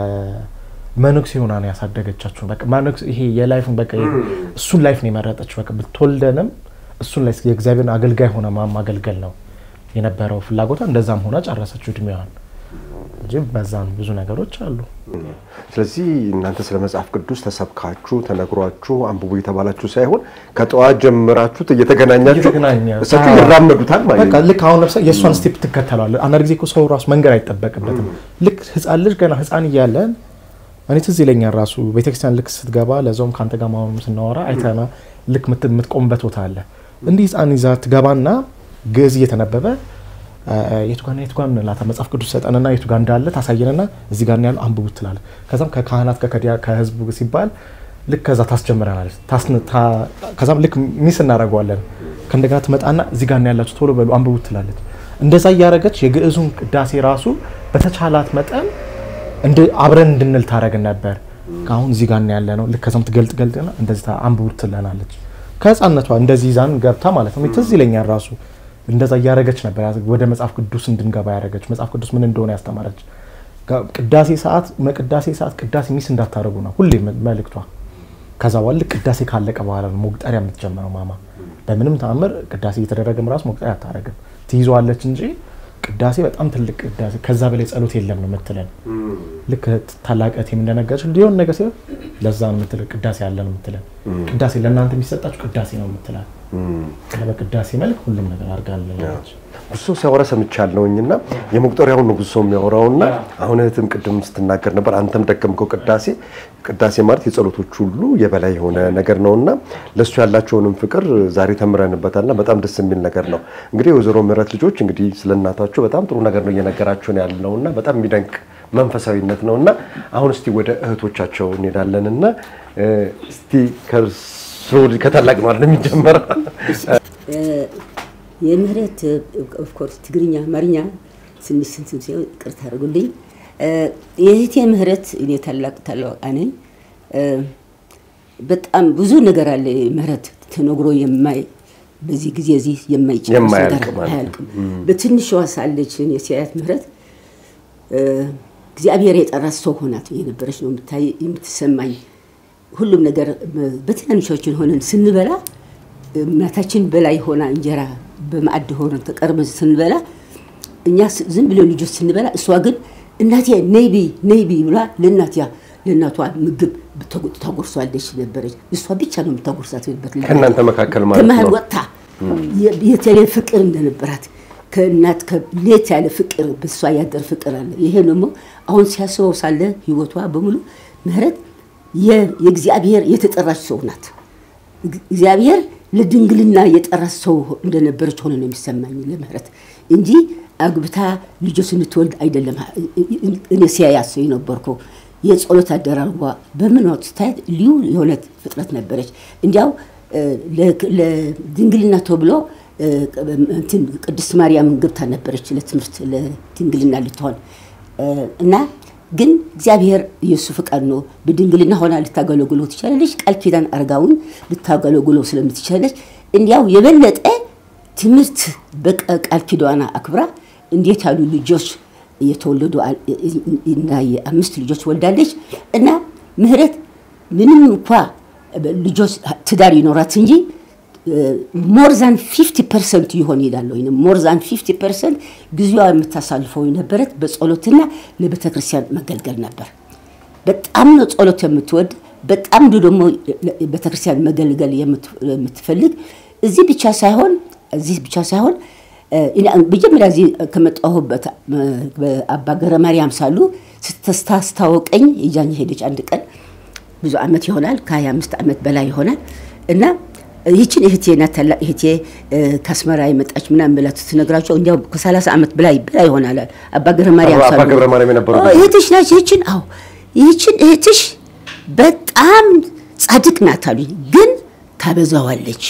መነኩሴ ሆና ነው ያሳደገቻችሁ። በቃ መነኩሴ ይሄ የላይፉን በቃ እሱን ላይፍ ነው የመረጠችው። በቃ ብትወልደንም እሱን ላይ የእግዚአብሔርን አገልጋይ ሆነ ማ- ማገልገል ነው የነበረው ፍላጎቷ። እንደዛም ሆና ጨረሰችው እድሜዋን እንጂ በዛም ብዙ ነገሮች አሉ። ስለዚህ እናንተ ስለ መጽሐፍ ቅዱስ ተሰብካችሁ ተነግሯችሁ አንብቡ የተባላችሁ ሳይሆን ከጠዋት ጀምራችሁ እየተገናኛችሁ እየተገናኘ- እሳቸው ይራመዱታል ማለት በቃ ነው። ልክ አሁን ለምሳሌ የእሷን ስቴፕ ትከተለዋለህ። አንዳንድ ጊዜ እኮ ሰው ራሱ መንገድ አይጠበቅበትም። ልክ ህፃን ልጅ ገና ህፃን እያለን እኔ ትዝ ይለኛል ራሱ ቤተክርስቲያን ልክ ስትገባ ለዛውም ከአንተ ጋር ማሆኑ ስናወራ አይተና ልክ ምት- የምትቆምበት ቦታ አለ። እንዲህ ህፃን ይዛ ትገባና ግዕዝ እየተነበበ የቱ ጋር የቱ ጋር እንላታ መጽሐፍ ቅዱስ ሰጠንና የቱ ጋር እንዳለ ታሳየንና እዚህ ጋር ነው ያለው አንብቡት ትላለህ። ከዛም ከካህናት ጋር ከዲያ- ከህዝቡ ሲባል ልክ ከዛ ታስጀምረናለች። ታስን- ታ- ከዛም ልክ ሚስ እናደርገዋለን። ከእንደገና ትመጣና እዚህ ጋር ነው ያላችሁ ቶሎ በሉ አንብቡት ትላለች። እንደዛ እያደረገች የግዕዙን ቅዳሴ ራሱ በተቻላት መጠን እንድ አብረን እንድንል ታደረግን ነበር። አሁን እዚህ ጋር ነው ያለ ነው። ልክ ከዛም ትገልጥ ገልጥና እንደዚህ ታ- አንብቡት ትለናለች። ከህፃነቷ እንደዚህ ይዛን ገብታ ማለት ነው። ትዝ ይለኛል ራሱ እንደዛ እያደረገች ነበር ያዝ- ወደ መጽሐፍ ቅዱስ እንድንገባ ያደረገች መጽሐፍ ቅዱስ ምን እንደሆነ ያስተማረች። ጋ- ቅዳሴ ሰዓት መቅዳሴ ሰዓት ቅዳሴ ሚስ እንዳታደርጉ ነው ሁሌ መ- መልእክቷ። ከዛ በኋላ ልክ ቅዳሴ ካለቀ በኋላ ነው መቁጠሪያ የምትጀምረው ማማ። በምንም ተአምር ቅዳሴ እየተደረገም ራሱ መቁጠሪያ አታደርግም፣ ትይዘዋለች እንጂ ቅዳሴ በጣም ትልቅ ቅዳሴ ከዛ በላይ ጸሎት የለም ነው የምትለን። ልክ ታላቅ እህቴም እንደነገረች ሊሆን ነገር ሲሆን ለዛ ነው የምትለን ቅዳሴ አለ ነው የምትለን። ቅዳሴ ለእናንተ የሚሰጣችሁ ቅዳሴ ነው የምትለን። በቅዳሴ መልክ ሁሉም ነገር አድርጋለች። ብዙ ሰው ሲያወራ ሰምቻለሁኝና የመቁጠሪያውን ነው ብዙ ሰው የሚያወራውና አሁን እህትም ቅድም ስትናገር ነበር፣ አንተም ደገምከው። ቅዳሴ ቅዳሴ ማለት የጸሎቶች ሁሉ የበላይ የሆነ ነገር ነውና ለእሱ ያላቸውንም ፍቅር ዛሬ ተምረንበታልና በጣም ደስ የሚል ነገር ነው። እንግዲህ የወይዘሮ ምህረት ልጆች እንግዲህ ስለ እናታቸው በጣም ጥሩ ነገር ነው እየነገራቸውን ያለውና በጣም የሚደንቅ መንፈሳዊነት ነው እና አሁን እስቲ ወደ እህቶቻቸው እንሄዳለን እና እስቲ ከእርሶ ከታላቅ ነው አይደል የሚጀመረው? የምህረት ኦፍኮርስ ትግርኛ፣ አማርኛ ትንሽ ስንት ቅርታ አድርጉልኝ። የእህቴ ምህረት እኔ ታላቅ ታላቃ ነኝ። በጣም ብዙ ነገር አለ ምህረት ተነግሮ የማይ በዚህ ጊዜ እዚህ የማይጨርስ የማያልቅ ነገር ማለት ነው። አያልቅም። በትንሿ ሳለች እኔ ሲያያት ምህረት እግዚአብሔር የጠራት ሰው ሆናት የነበረች ነው የምታይ የምትሰማኝ ሁሉም ነገር በትናንሾችን ሆነን ስንበላ እናታችን በላይ ሆና እንጀራ በማዕድ ሆነን ተቀርበን ስንበላ እኛ ስ- ዝም ብለን ልጆች ስንበላ እሷ ግን እናቴ ነይቢ ነይቢ ብላ ለእናት ለእናቷ ምግብ ተጎ- ታጎርሷለች ነበረች። እሷ ብቻ ነው የምታጎርሳት በት ከእናንተ መካከል ማለት ከመሀል ነው። ወጥታ የ- የተለየ ፍቅር እንደነበራት ከእናት ከሌት ያለ ፍቅር በሷ ያደር ፍቅር አለ። ይሄ ደግሞ አሁን ሲያስበው ሳለ ህይወቷ በሙሉ ምህረት የ- የእግዚአብሔር የተጠራች ሰው ናት። እግ- እግዚአብሔር ለድንግልና የጠራች ሰው እንደነበረች ሆነ ነው የሚሰማኝ ለምህረት እንጂ አግብታ ልጆች እንድትወልድ አይደለም። እኔ ሲያያት ሰው የነበርኩ የጸሎት አደራርጓ በምን ወቅት ስታያት ልዩ የሆነ ፍጥረት ነበረች። እንዲያው እ፣ ለ- ለድንግልና ተብሎ እ፣ እንትን ቅድስት ማርያም ገብታ ነበረች ለትምህርት ለድንግልና ልትሆን እ፣ እና ግን እግዚአብሔር የእሱ ፍቃድ ነው። በድንግልና ሆና ልታገለግሎ ትችላለች። ቃል ኪዳን አርጋውን ልታገለግሎ ስለምትችላለች እንዲያው የበለጠ ትምህርት በቃል ኪዳኗ አክብራ እንዴት ያሉ ልጆች የተወለዱ አል- እና የአምስት ልጆች ወልዳለች እና ምህረት ምንም እንኳ ልጆች ትዳር ይኖራት እንጂ ሞር ዛን ፊፍቲ ፐርሰንት ይሆን ይላል ወይም ሞር ዛን ፊፍቲ ፐርሰንት ጊዜዋ የምታሳልፈው የነበረት በጸሎትና ለቤተ ክርስቲያን መገልገል ነበር። በጣም ነው ጸሎት የምትወድ፣ በጣም ነው ደግሞ ቤተክርስቲያን መገልገል የምት- የምትፈልግ። እዚህ ብቻ ሳይሆን እዚህ ብቻ ሳይሆን እ፣ እኔ መጀመሪያ እዚህ ከመጣሁበት እ፣ በአባ ገብረ ማርያም ሳሉ ስታስታወቀኝ ይዛኝ ሄደች አንድ ቀን ብዙ ዓመት ይሆናል ከ25 ዓመት በላይ ይሆናል እና ይህችን እህቴ ናት ታላቅ እህቴ እ፣ ከአስመራ የመጣች ምናምን ብላ ስትነግራቸው እንዲያው ከ30 ዓመት በላይ በላይ ይሆናል አባ ገብረ ማርያም አባ ሳሉ ገብረ ማርያም የነበሩ ኦ፣ ጊዜ። እህትሽ ናች ይህችን አዎ ይህችን እህትሽ በጣም ጻድቅ ናት አሉኝ ግን ታበዛዋለች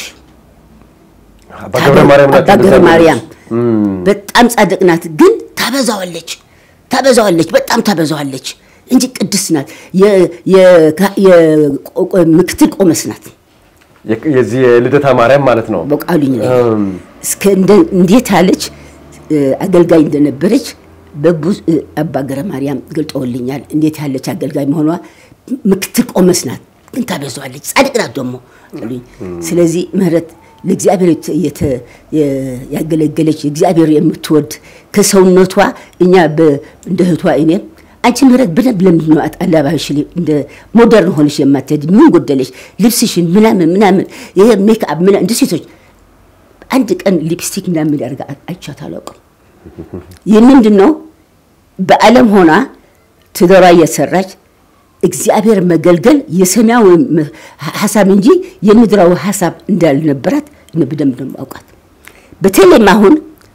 አባ ገብረ ማርያም ናቸው አባ ገብረ እንደዛ ማርያም የሚሉት። በጣም ጻድቅ ናት፣ ግን ታበዛዋለች ታበዛዋለች በጣም ታበዛዋለች እንጂ ቅድስት ናት። የ- የ- የ- ቆ- ምክትል ቆመስ ናት የ- የዚህ የልደታ ማርያም ማለት ነው። በቃሉኝ ላይ እም፣ እስከ እንደ- እንዴት ያለች እ፣ አገልጋይ እንደነበረች በብዙ እ፣ አባ ገብረ ማርያም ገልጠውልኛል። እንዴት ያለች አገልጋይ መሆኗ ምክትል ቆመስ ናት፣ ግን ታበዛዋለች። ጻድቅ ናት ደግሞ አሉኝ። ስለዚህ ምህረት ለእግዚአብሔር የተ- የተ- የ- ያገለገለች እግዚአብሔር የምትወድ ከሰውነቷ እኛ በ- እንደ እህቷ እኔ አንቺ ምህረት በደንብ ለምንድን ነው አለባበስሽ ላይ እንደ ሞደርን ሆነሽ የማትሄድ ምን ጎደለሽ? ልብስሽን ምናምን ምናምን ይሄ ሜክአፕ ምናምን እንደ ሴቶች አንድ ቀን ሊፕስቲክ ምናምን ያደርጋ አይቻት አላውቅም። ይህ ምንድን ነው? በዓለም ሆና ትዳሯ እየሰራች እግዚአብሔር መገልገል የሰማያዊ መ- ሀሳብ እንጂ የምድራዊ ሀሳብ እንዳልነበራት እኔ በደንብ ነው የማውቃት። በተለይም አሁን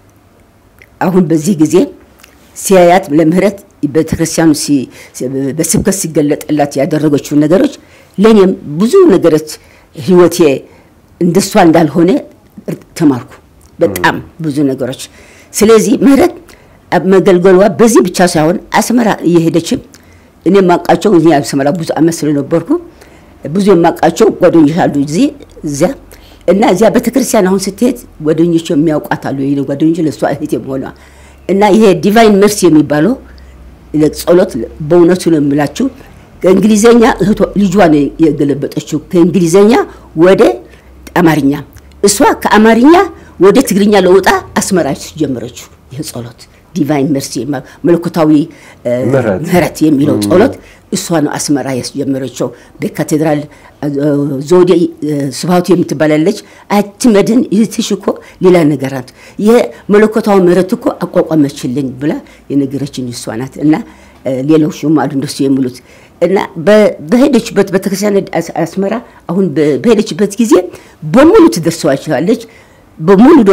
አሁን በዚህ ጊዜ ሲያያት ለምህረት ቤተክርስቲያኑ ሲ- ሲ- በስብከት ሲገለጥላት ያደረገችው ነገሮች ለእኔም ብዙ ነገሮች ህይወቴ እንደሷ እንዳልሆነ እር- ተማርኩ። በጣም ብዙ ነገሮች። ስለዚህ ምህረት መገልገሏ በዚህ ብቻ ሳይሆን አስመራ እየሄደችም እኔ የማውቃቸው እዚህ አስመራ ብዙ አመት ስለነበርኩ ብዙ የማውቃቸው ጓደኞች አሉ እዚህ እዚያ እና እዚያ ቤተክርስቲያን አሁን ስትሄድ ጓደኞች የሚያውቋት አሉ የኔ ጓደኞች ለእሷ እህት የመሆኗ እና ይሄ ዲቫይን መርሲ የሚባለው ጸሎት በእውነቱ ነው የምላችሁ ከእንግሊዘኛ እህቷ ልጇ ነው የገለበጠችው ከእንግሊዘኛ ወደ አማርኛ እሷ ከአማርኛ ወደ ትግርኛ ለውጣ አስመራች ጀመረችው ይህ ጸሎት ዲቫይን መርሲ መለኮታዊ እ፣ ምህረት። ምህረት የሚለው ጸሎት እሷ ነው አስመራ ያስጀመረችው። በካቴድራል እ፣ ዘውዴ እ፣ ስብሐቱ የምትባላለች አትመድን ይህትሽ እኮ ሌላ ነገር ናት። ይህ መለኮታዊ ምህረት እኮ አቋቋመችልኝ ብላ የነገረችን እሷ ናት። እና እ፣ ሌሎችም አሉ እንደሱ የሚሉት እና በ- በሄደችበት ቤተክርስቲያን አስ- አስመራ አሁን በ- በሄደችበት ጊዜ በሙሉ ትደርሰዋቸዋለች። በሙሉ ደግሞ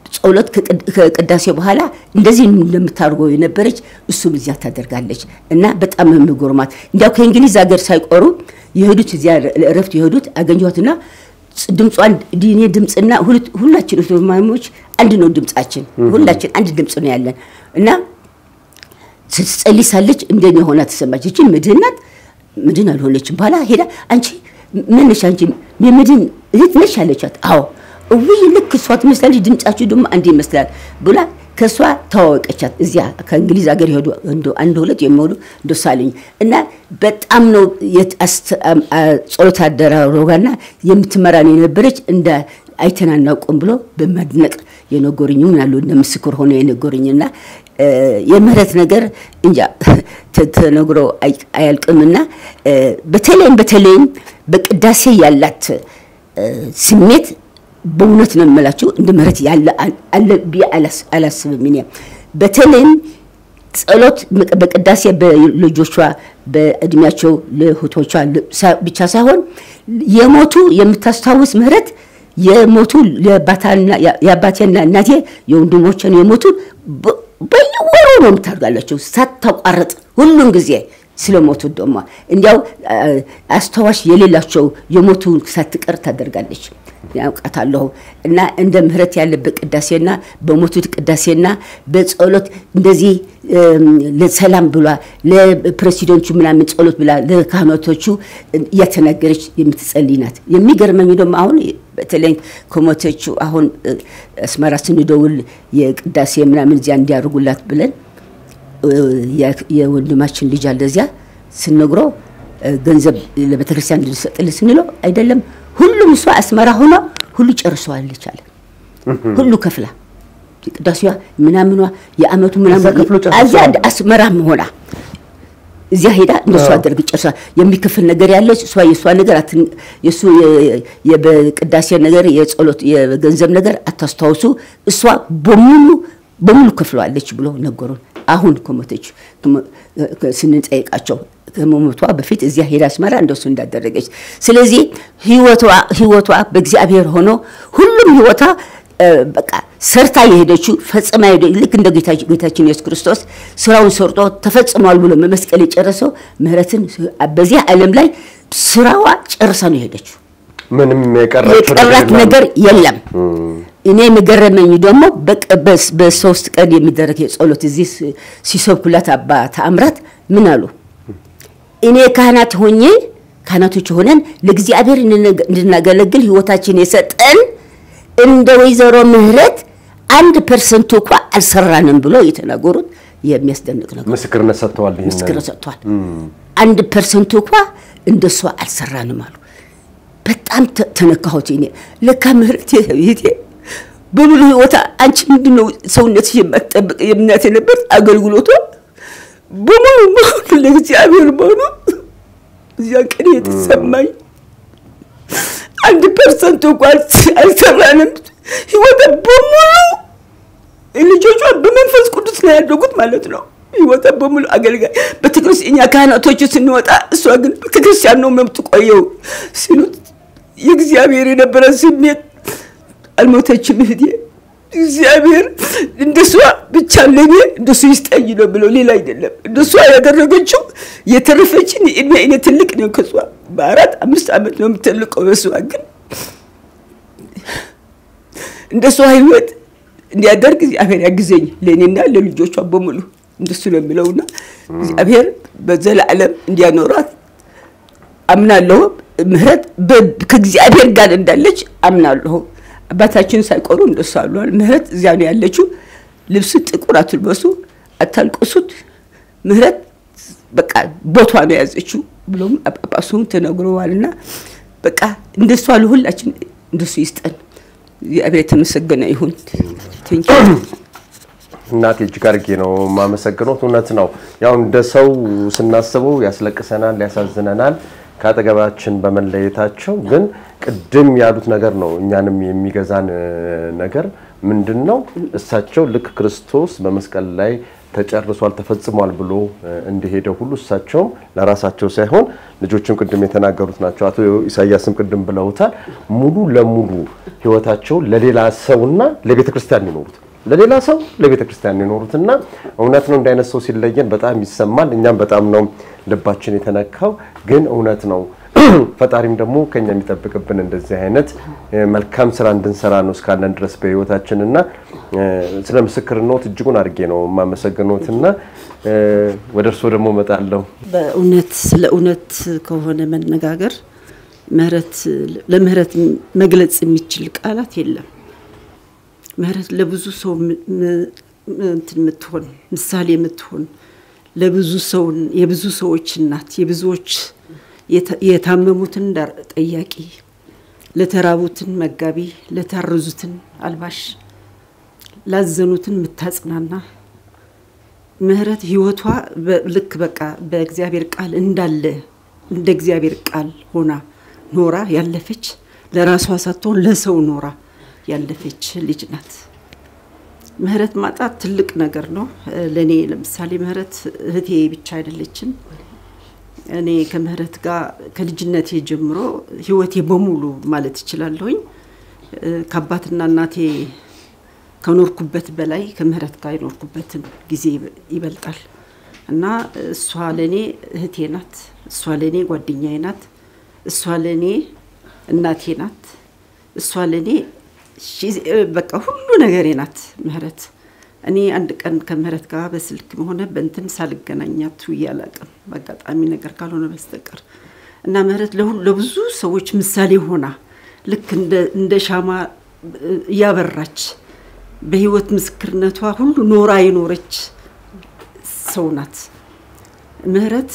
ጸሎት ከቅዳሴ በኋላ እንደዚህ እንደምታደርገው የነበረች እሱም እዚያ ታደርጋለች እና በጣም የሚጎርማት እንዲያው ከእንግሊዝ ሀገር ሳይቆሩ የሄዱት እዚያ ለእረፍት የሄዱት አገኘኋትና ድምጿን ዲኔ ድምፅና ሁላችን ማሞች አንድ ነው ድምፃችን፣ ሁላችን አንድ ድምፅ ነው ያለን እና ስትጸልይ ሳለች እንደኔ ሆና ተሰማች። ይችን ምድህን ናት፣ ምድህን አልሆነችም። በኋላ ሄዳ አንቺ ምን ነሽ አንቺ የምድህን እህት ነሽ አለቻት። አዎ እውይ ልክ እሷ ትመስላለች፣ ድምጻችሁ ደግሞ አንድ ይመስላል ብላ ከእሷ ተዋወቀቻት። እዚያ ከእንግሊዝ ሀገር ሄዱ አንድ ሁለት የሚሆኑ እንደሳለኝ እና በጣም ነው ጸሎት አደራረጓና የምትመራን የነበረች እንደ አይተን አናውቅም ብሎ በማድነቅ የነገሩኝ ምን አሉ እንደ ምስክር ሆነ የነገሩኝና የምህረት ነገር እንጃ ተነግሮ አያልቅምና በተለይም በተለይም በቅዳሴ ያላት ስሜት በእውነት ነው የምላችሁ እንደ ምህረት ያለ አለ ብዬ አላስብም። እኔ በተለይም ጸሎት በቅዳሴ በልጆቿ በእድሜያቸው ለእህቶቿ ብቻ ሳይሆን የሞቱ የምታስታውስ ምህረት የሞቱ የአባቴና እናቴ የወንድሞችን የሞቱ በየወሩ ነው የምታደርጋላቸው ሳታቋርጥ ሁሉን ጊዜ ስለሞቱ ደግሞ እንዲያው አስታዋሽ የሌላቸው የሞቱ ሳትቀር ታደርጋለች። ያውቃታለሁ እና እንደ ምህረት ያለበት ቅዳሴና በሞቱት ቅዳሴና በጸሎት እንደዚህ ለሰላም ብሏ ለፕሬሲደንቱ ምናምን ጸሎት ብላ ለካህናቶቹ እያተናገረች የምትጸልይ ናት። የሚገርመኝ ደግሞ አሁን በተለይ ከሞተችው አሁን አስመራ ስንደውል የቅዳሴ ምናምን እዚያ እንዲያደርጉላት ብለን የወንድማችን ልጅ አለ እዚያ ስንነግረው ገንዘብ ለቤተክርስቲያን እንድንሰጥል ስንለው አይደለም ሁሉም እሷ አስመራ ሆኗ ሁሉ ጨርሰዋለች አለ። ሁሉ ከፍላ ቅዳሴዋ ምናምኗ የአመቱ ምናምን እዚያ አስመራ ሆና እዚያ ሄዳ እንደሱ አደርግ ጨርሳ የሚከፍል ነገር ያለ እሷ የእሷ ነገር የእሱ በቅዳሴ ነገር የጸሎት የገንዘብ ነገር አታስታውሱ እሷ በሙሉ በሙሉ ከፍለዋለች ብሎ ነገሩን። አሁን ከሞተች ስንጠይቃቸው ከመሞቷ በፊት እዚያ ሄዳ አስመራ እንደሱ እንዳደረገች። ስለዚህ ህይወቷ በእግዚአብሔር ሆኖ ሁሉም ህይወቷ በቃ ሰርታ የሄደችው ፈጽማ ልክ እንደ ጌታችን ኢየሱስ ክርስቶስ ስራውን ሰርቶ ተፈጽሟል ብሎ መመስቀል የጨረሰው ምህረትን በዚህ ዓለም ላይ ስራዋ ጨርሳ ነው የሄደችው። ምንም የቀራት ነገር የለም። እኔ የገረመኝ ደግሞ በሶስት ቀን የሚደረግ የጸሎት እዚህ ሲሰብኩላት አባ ተአምራት ምን አሉ? እኔ ካህናት ሆኜ ካህናቶች ሆነን ለእግዚአብሔር እንድናገለግል ህይወታችን የሰጠን እንደ ወይዘሮ ምህረት አንድ ፐርሰንቱ እንኳ አልሰራንም ብሎ የተናገሩት የሚያስደንቅ ነገር ምስክርነት ሰጥተዋል። ምስክርነት ሰጥተዋል። አንድ ፐርሰንቱ እንኳ እንደሷ አልሰራንም አሉ። በጣም ተነካሁት። እኔ ለካ ምህረት ቤቴ በሙሉ ህይወታ አንቺ ምንድነው ሰውነት የማትጠብቅ የምናት የነበር አገልግሎቷ በሙሉ መሆኑ ለእግዚአብሔር መሆኑ እዚያ ቀን የተሰማኝ አንድ ፐርሰንት እንኳን አልሰራንም። ህይወታ በሙሉ ልጆቿ በመንፈስ ቅዱስ ነው ያደጉት ማለት ነው። ህይወታ በሙሉ አገልጋይ ቤተክርስቲያን እኛ ካህናቶቹ ስንወጣ እሷ ግን ቤተክርስቲያን ነው የምትቆየው ሲሉት የእግዚአብሔር የነበረ ስሜት አልሞተችም እህቴ። እግዚአብሔር እንደሷ ብቻ ለኔ እንደሱ ይስጠኝ ነው ብለው ሌላ አይደለም። እንደሷ ያደረገችው የተረፈችን እድሜ እኔ ትልቅ ነው ከሷ በአራት አምስት ዓመት ነው የምትልቀው። በሷ ግን እንደሷ ህይወት እንዲያደርግ እግዚአብሔር ያግዘኝ ለእኔና ለልጆቿ በሙሉ እንደሱ ነው የሚለውና እግዚአብሔር በዘላለም እንዲያኖራት አምናለሁ። ምህረት ከእግዚአብሔር ጋር እንዳለች አምናለሁ። አባታችን ሳይቆሩ እንደሱ አሏል። ምህረት እዚያ ነው ያለችው። ልብስ ጥቁር አትልበሱ፣ አታልቅሱት። ምህረት በቃ ቦቷ ነው የያዘችው ብሎም ጳጳሱም ተነግረዋልና በቃ እንደሱ ለሁላችን እንደሱ ይስጠን። እግዚአብሔር የተመሰገነ ይሁን። እናቴ እጅግ አድርጌ ነው የማመሰግኖት። እውነት ነው ያው እንደ ሰው ስናስበው ያስለቅሰናል፣ ያሳዝነናል ከአጠገባችን በመለየታቸው ግን ቅድም ያሉት ነገር ነው እኛንም የሚገዛን ነገር ምንድን ነው? እሳቸው ልክ ክርስቶስ በመስቀል ላይ ተጨርሷል ተፈጽሟል ብሎ እንደሄደ ሁሉ እሳቸውም ለራሳቸው ሳይሆን ልጆችም ቅድም የተናገሩት ናቸው። አቶ ኢሳያስም ቅድም ብለውታል። ሙሉ ለሙሉ ህይወታቸው ለሌላ ሰውና ለቤተ ክርስቲያን ይኖሩት ለሌላ ሰው ለቤተ ክርስቲያን የኖሩትና እውነት ነው። እንደ አይነት ሰው ሲለየን በጣም ይሰማል። እኛም በጣም ነው ልባችን የተነካው። ግን እውነት ነው። ፈጣሪም ደግሞ ከኛ የሚጠብቅብን እንደዚህ አይነት መልካም ስራ እንድንሰራ ነው እስካለን ድረስ በህይወታችን እና ስለ ምስክርነት እጅጉን አድርጌ ነው የማመሰግኖትና ወደ እርስዎ ደግሞ እመጣለሁ። በእውነት ስለ እውነት ከሆነ መነጋገር ምህረት ለምህረት መግለጽ የሚችል ቃላት የለም። ምህረት ለብዙ ሰው እንትን የምትሆን ምሳሌ የምትሆን ለብዙ ሰው የብዙ ሰዎች እናት የብዙዎች የታመሙትን ጠያቂ ለተራቡትን መጋቢ ለታረዙትን አልባሽ ላዘኑትን የምታጽናና ምህረት ህይወቷ ልክ በቃ በእግዚአብሔር ቃል እንዳለ እንደ እግዚአብሔር ቃል ሆና ኖራ ያለፈች ለራሷ ሳትሆን ለሰው ኖራ ያለፈች ልጅ ናት። ምህረት ማጣት ትልቅ ነገር ነው። ለእኔ ለምሳሌ ምህረት እህቴ ብቻ አይደለችም። እኔ ከምህረት ጋር ከልጅነቴ ጀምሮ ህይወቴ በሙሉ ማለት እችላለሁኝ ከአባትና እናቴ ከኖርኩበት በላይ ከምህረት ጋር የኖርኩበትን ጊዜ ይበልጣል እና እሷ ለእኔ እህቴ ናት። እሷ ለእኔ ጓደኛዬ ናት። እሷ ለእኔ እናቴ ናት። እሷ ለእኔ በቃ ሁሉ ነገሬ ናት ምህረት። እኔ አንድ ቀን ከምህረት ጋር በስልክ ሆነ በእንትን ሳልገናኛት ውዬ አላውቅም፣ በአጋጣሚ ነገር ካልሆነ በስተቀር እና ምህረት ለብዙ ሰዎች ምሳሌ ሆና ልክ እንደ ሻማ እያበራች በህይወት ምስክርነቷ ሁሉ ኖራ የኖረች ሰው ናት። ምህረት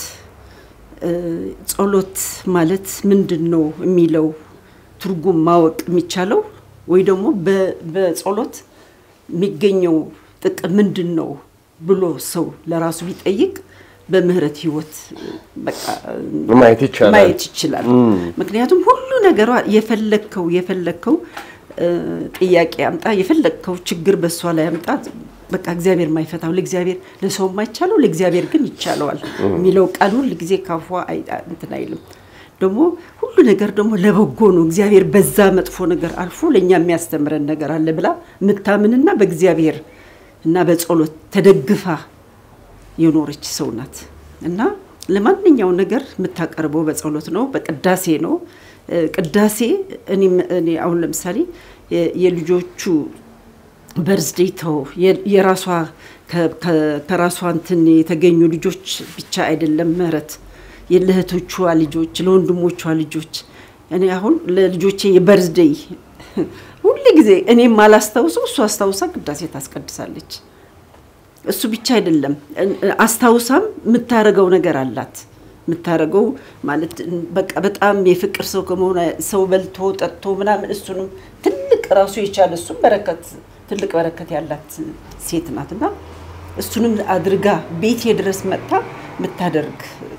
ጸሎት ማለት ምንድን ነው የሚለው ትርጉም ማወቅ የሚቻለው ወይ ደግሞ በጸሎት የሚገኘው ጥቅም ምንድን ነው ብሎ ሰው ለራሱ ቢጠይቅ በምህረት ህይወት ማየት ይቻላል ማየት ይችላል። ምክንያቱም ሁሉ ነገሯ የፈለግከው የፈለግከው ጥያቄ አምጣ፣ የፈለግከው ችግር በእሷ ላይ አምጣ፣ በቃ እግዚአብሔር የማይፈታው ለእግዚአብሔር ለሰው የማይቻለው ለእግዚአብሔር ግን ይቻለዋል የሚለው ቃል ሁል ጊዜ ካፏ እንትን አይልም። ደግሞ ሁሉ ነገር ደግሞ ለበጎ ነው። እግዚአብሔር በዛ መጥፎ ነገር አልፎ ለእኛ የሚያስተምረን ነገር አለ ብላ ምታምንና በእግዚአብሔር እና በጸሎት ተደግፋ የኖረች ሰው ናት እና ለማንኛው ነገር የምታቀርበው በጸሎት ነው፣ በቅዳሴ ነው። ቅዳሴ እኔ አሁን ለምሳሌ የልጆቹ በርዝዴይ ተው የራሷ ከራሷ እንትን የተገኙ ልጆች ብቻ አይደለም ምህረት ለእህቶቿ ልጆች ለወንድሞቿ ልጆች እኔ አሁን ለልጆቼ የበርዝዴይ ሁል ጊዜ እኔ ማላስታውሰው እሱ አስታውሳ ቅዳሴ ታስቀድሳለች። እሱ ብቻ አይደለም አስታውሳም የምታደርገው ነገር አላት። የምታደርገው ማለት በቃ በጣም የፍቅር ሰው ከመሆኗ ሰው በልቶ ጠጥቶ ምናምን እሱንም ትልቅ ራሱ የቻለ እሱም በረከት ትልቅ በረከት ያላት ሴት ናት እና እሱንም አድርጋ ቤቴ ድረስ መጥታ የምታደርግ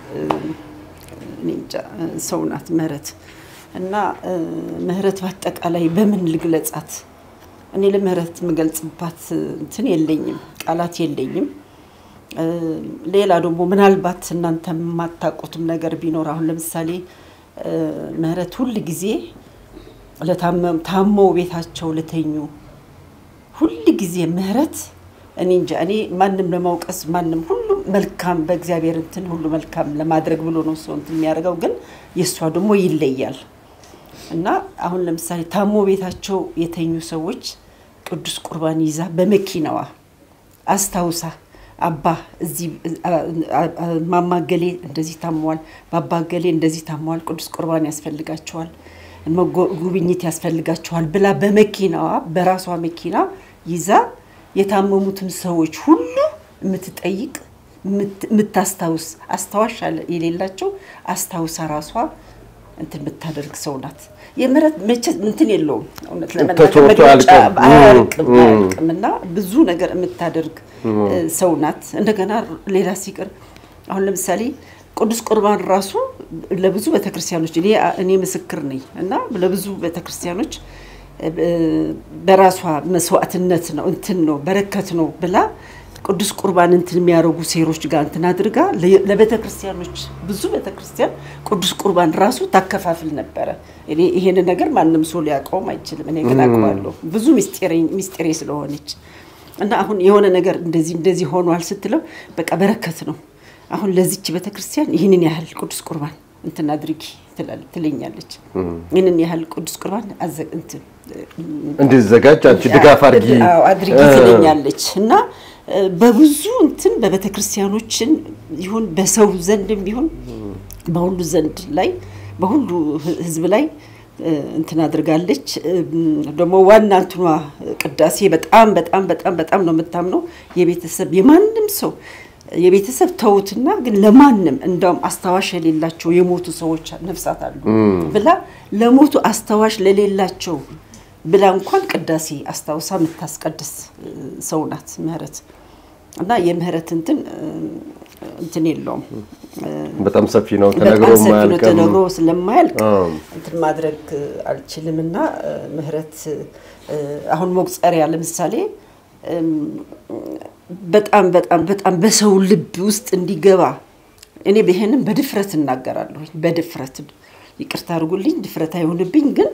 ሰው ናት ምህረት እና ምህረት በአጠቃላይ በምን ልግለጻት? እኔ ለምህረት የምገልጽባት እንትን የለኝም፣ ቃላት የለኝም። ሌላ ደግሞ ምናልባት እናንተ የማታውቁትም ነገር ቢኖር አሁን ለምሳሌ ምህረት ሁል ጊዜ ታመው ቤታቸው ለተኙ ሁል ጊዜ ምህረት እኔ እንጃ እኔ ማንም ለማውቀስ ማንም ሁሉም መልካም በእግዚአብሔር እንትን ሁሉ መልካም ለማድረግ ብሎ ነው ሰው እንትን የሚያደርገው፣ ግን የእሷ ደግሞ ይለያል እና አሁን ለምሳሌ ታሞ ቤታቸው የተኙ ሰዎች ቅዱስ ቁርባን ይዛ በመኪናዋ አስታውሳ አባ እዚህ ማማገሌ እንደዚህ ታመዋል፣ ባባገሌ እንደዚህ ታመዋል፣ ቅዱስ ቁርባን ያስፈልጋቸዋል፣ ጉብኝት ያስፈልጋቸዋል ብላ በመኪናዋ በራሷ መኪና ይዛ የታመሙትን ሰዎች ሁሉ የምትጠይቅ የምታስታውስ አስታዋሽ የሌላቸው አስታውሳ ራሷ እንትን የምታደርግ ሰው ናት። የምህረት መቼ እንትን የለውም እውነት ለመናገር መግለጫ አያርቅም አያርቅም እና ብዙ ነገር የምታደርግ ሰው ናት። እንደገና ሌላ ሲቀር አሁን ለምሳሌ ቅዱስ ቁርባን ራሱ ለብዙ ቤተክርስቲያኖች እኔ ምስክር ነኝ እና ለብዙ ቤተክርስቲያኖች በራሷ መስዋዕትነት ነው እንትን ነው በረከት ነው ብላ ቅዱስ ቁርባን እንትን የሚያደርጉ ሴሮች ጋር እንትን አድርጋ ለቤተ ክርስቲያኖች ብዙ ቤተ ክርስቲያን ቅዱስ ቁርባን ራሱ ታከፋፍል ነበረ። እኔ ይሄንን ነገር ማንም ሰው ሊያውቀውም አይችልም። እኔ ግን አውቀዋለሁ ብዙ ሚስጢሬ ስለሆነች እና አሁን የሆነ ነገር እንደዚህ እንደዚህ ሆኗል ስትለው በቃ በረከት ነው። አሁን ለዚች ቤተ ክርስቲያን ይህንን ያህል ቅዱስ ቁርባን እንትን አድርጊ ትለኛለች። ይህንን ያህል ቅዱስ ቁርባን እንትን እንዲዘጋጅ አንቺ ድጋፍ አድርጊ አድርጊ ትለኛለች እና በብዙ እንትን በቤተ ክርስቲያኖችን ይሁን በሰው ዘንድም ቢሆን በሁሉ ዘንድ ላይ በሁሉ ህዝብ ላይ እንትን አድርጋለች። ደግሞ ዋና እንትኗ ቅዳሴ በጣም በጣም በጣም በጣም ነው የምታምነው የቤተሰብ የማንም ሰው የቤተሰብ ተውትና ግን ለማንም እንደውም አስታዋሽ የሌላቸው የሞቱ ሰዎች ነፍሳት አሉ ብላ ለሞቱ አስታዋሽ ለሌላቸው ብላ እንኳን ቅዳሴ አስታውሳ የምታስቀድስ ሰው ናት ምህረት እና የምህረት እንትን እንትን የለውም በጣም ሰፊ ነው ተነግሮ በጣም ሰፊ ነው ማያልቅም ተነግሮ ስለማያልቅ እንትን ማድረግ አልችልም እና ምህረት አሁን መቁጠሪያ ለምሳሌ በጣም በጣም በጣም በሰው ልብ ውስጥ እንዲገባ እኔ ይሄንን በድፍረት እናገራለሁ። በድፍረት ይቅርታ አድርጉልኝ፣ ድፍረት አይሆንብኝ። ግን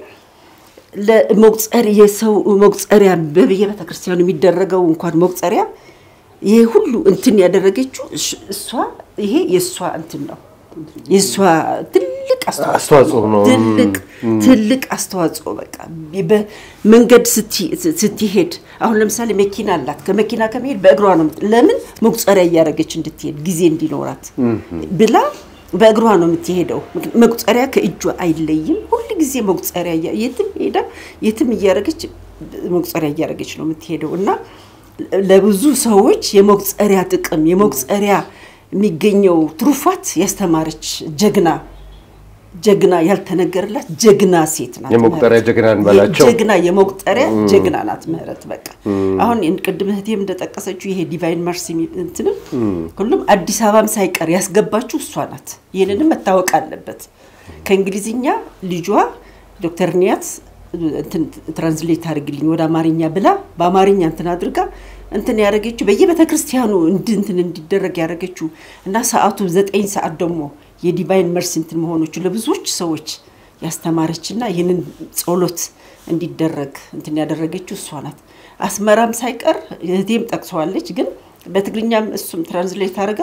ለመቁጠር የሰው መቁጠሪያ በየቤተ ክርስቲያኑ የሚደረገው እንኳን መቁጠሪያ ይሄ ሁሉ እንትን ያደረገችው እሷ ይሄ የእሷ እንትን ነው የእሷ ትልቅ አስተዋጽኦ ነው። ትልቅ ትልቅ አስተዋጽኦ በቃ በመንገድ ስትሄድ አሁን ለምሳሌ መኪና አላት። ከመኪና ከመሄድ በእግሯ ነው የምት- ለምን መቁጠሪያ እያደረገች እንድትሄድ ጊዜ እንዲኖራት ብላ በእግሯ ነው የምትሄደው። ምክ- መቁጠሪያ ከእጇ አይለይም። ሁል ጊዜ መቁጠሪያ እያ- የትም ሄዳ የትም እያደረገች መቁጠሪያ እያደረገች ነው የምትሄደው እና ለብዙ ሰዎች የመቁጠሪያ ጥቅም የመቁጠሪያ የሚገኘው ትሩፋት ያስተማረች ጀግና ጀግና ያልተነገረላት ጀግና ሴት ናት። የመቁጠሪያ ምህረት። ጀግና እንበላቸው። ጀግና የመቁጠሪያ ጀግና ናት ምህረት። በቃ አሁን ቅድም እህቴም እንደጠቀሰችው ይሄ ዲቫይን መርሲ እንትንም ሁሉም አዲስ አበባም ሳይቀር ያስገባችው እሷ ናት። ይህንንም መታወቅ አለበት። ከእንግሊዝኛ ልጇ ዶክተር ኒያት እንትን ትራንስሌት አድርግልኝ ወደ አማርኛ ብላ በአማርኛ እንትን አድርጋ እንትን ያደረገችው በየቤተ ክርስቲያኑ እንድ- እንትን እንዲደረግ ያደረገችው እና ሰዓቱ ዘጠኝ ሰዓት ደግሞ የዲቫይን መርሲ እንትን መሆኖቹ ለብዙዎች ሰዎች ያስተማረችና ይህንን ጸሎት እንዲደረግ እንትን ያደረገችው እሷ ናት። አስመራም ሳይቀር እህቴም ጠቅሰዋለች። ግን በትግርኛም እሱም ትራንስሌት አድርጋ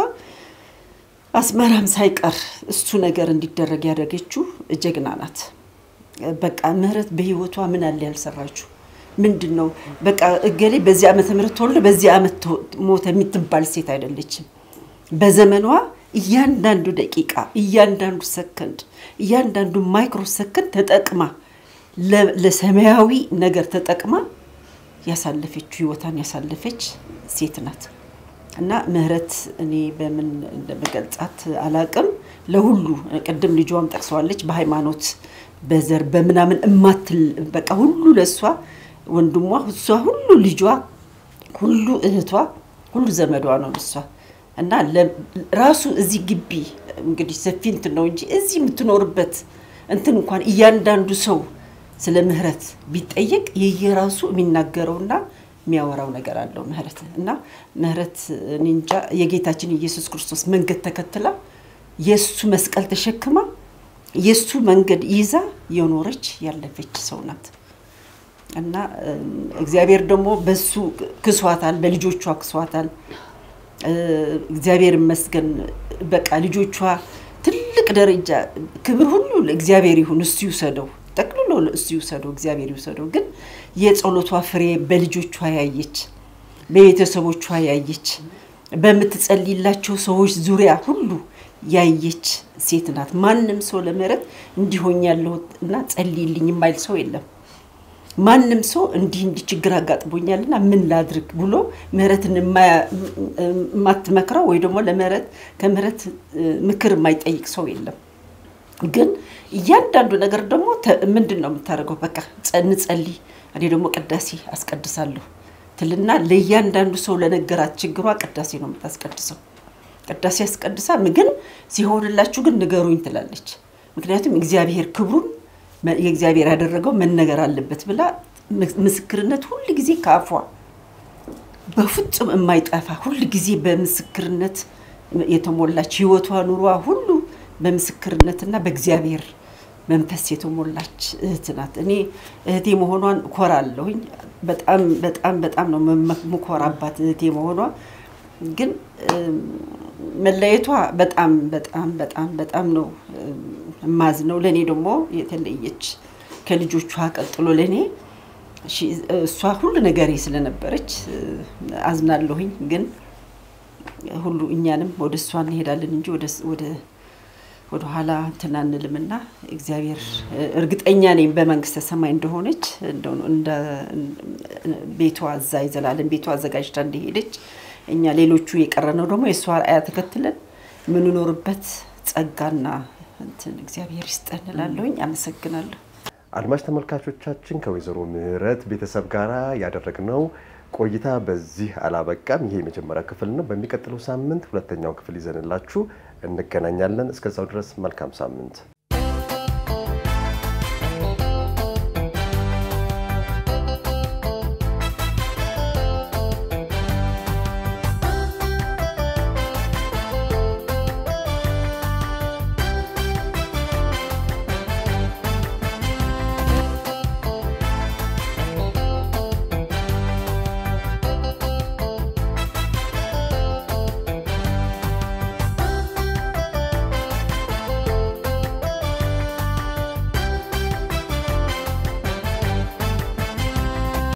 አስመራም ሳይቀር እሱ ነገር እንዲደረግ ያደረገችው ጀግና ናት። በቃ ምህረት በህይወቷ ምን አለ ያልሰራችው ምንድን ነው? በቃ እገሌ በዚህ ዓመተ ምህረት ተወልደ በዚህ ዓመት ተ- ሞተ የምትባል ሴት አይደለችም። በዘመኗ እያንዳንዱ ደቂቃ፣ እያንዳንዱ ሰከንድ፣ እያንዳንዱ ማይክሮ ሰከንድ ተጠቅማ ለ- ለሰማያዊ ነገር ተጠቅማ ያሳለፈችው ህይወቷን ያሳለፈች ሴት ናት። እና ምህረት እኔ በምን እንደምገልጻት አላቅም። ለሁሉ ቅድም ልጇም ጠቅሰዋለች። በሃይማኖት በዘር በምናምን እማትል በቃ ሁሉ ለእሷ ወንድሟ፣ እሷ ሁሉ ልጇ፣ ሁሉ እህቷ፣ ሁሉ ዘመዷ ነው እሷ እና ለ- ራሱ እዚህ ግቢ እንግዲህ ሰፊ እንትን ነው እንጂ እዚህ የምትኖርበት እንትን እንኳን እያንዳንዱ ሰው ስለ ምህረት ቢጠየቅ የየራሱ የሚናገረውና የሚያወራው ነገር አለው ምህረት እና ምህረት እኔ እንጃ የጌታችን ኢየሱስ ክርስቶስ መንገድ ተከትላ የእሱ መስቀል ተሸክማ የእሱ መንገድ ይዛ የኖረች ያለፈች ሰው ናት እና እም፣ እግዚአብሔር ደግሞ በሱ ክሷታል፣ በልጆቿ ክሷታል። እ፣ እግዚአብሔር ይመስገን። በቃ ልጆቿ ትልቅ ደረጃ ክብር ሁሉ ለእግዚአብሔር ይሁን፣ እሱ ይውሰደው፣ ጠቅልሎ እሱ ይውሰደው፣ እግዚአብሔር ይውሰደው። ግን የጸሎቷ ፍሬ በልጆቿ ያየች፣ በቤተሰቦቿ ያየች፣ በምትጸልይላቸው ሰዎች ዙሪያ ሁሉ ያየች ሴት ናት። ማንም ሰው ለምህረት እንዲሆኝ ያለሁ እና ጸልይልኝ የማይል ሰው የለም። ማንም ሰው እንዲህ እንዲህ ችግር አጋጥሞኛልና ምን ላድርግ ብሎ ምህረትን የማያ- የማትመክረው ወይ ደግሞ ለምህረት ከምህረት እ፣ ምክር የማይጠይቅ ሰው የለም። ግን እያንዳንዱ ነገር ደግሞ ተ- ምንድን ነው የምታደርገው? በቃ ጸ- እንጸልይ፣ እኔ ደግሞ ቅዳሴ አስቀድሳለሁ ትልና ለእያንዳንዱ ሰው ለነገራት ችግሯ ቅዳሴ ነው የምታስቀድሰው። ቅዳሴ አስቀድሳ ግን ሲሆንላችሁ ግን ንገሩኝ ትላለች። ምክንያቱም እግዚአብሔር ክብሩን መ- የእግዚአብሔር ያደረገው መነገር አለበት ብላ ምስ- ምስክርነት ሁል ጊዜ ከአፏ በፍጹም የማይጠፋ ሁል ጊዜ በምስክርነት የተሞላች ህይወቷ ኑሯ ሁሉ በምስክርነትና በእግዚአብሔር መንፈስ የተሞላች እህት ናት። እኔ እህቴ መሆኗን ኮራለሁኝ። በጣም በጣም በጣም ነው ምኮራባት እህቴ መሆኗ። ግን መለየቷ በጣም በጣም በጣም በጣም ነው የማዝነው። ለእኔ ደግሞ የተለየች ከልጆቿ ቀጥሎ ለእኔ እሷ ሁሉ ነገሬ ስለነበረች አዝናለሁኝ። ግን ሁሉ እኛንም ወደ እሷ እንሄዳለን እንጂ ወደ ወደ ኋላ እንትን አንልምና እግዚአብሔር እርግጠኛ ነኝ በመንግስተ ሰማይ እንደሆነች ቤቷ እዛ የዘላለም ቤቷ አዘጋጅታ እንደሄደች እኛ ሌሎቹ የቀረነው ደግሞ የእሷ ራእያ ተከትለን የምንኖርበት ጸጋና እንትን እግዚአብሔር ይስጠን እላለሁኝ። አመሰግናለሁ። አድማጭ ተመልካቾቻችን ከወይዘሮ ምህረት ቤተሰብ ጋር ያደረግነው ቆይታ በዚህ አላበቃም። ይሄ የመጀመሪያ ክፍል ነው። በሚቀጥለው ሳምንት ሁለተኛውን ክፍል ይዘንላችሁ እንገናኛለን። እስከዛው ድረስ መልካም ሳምንት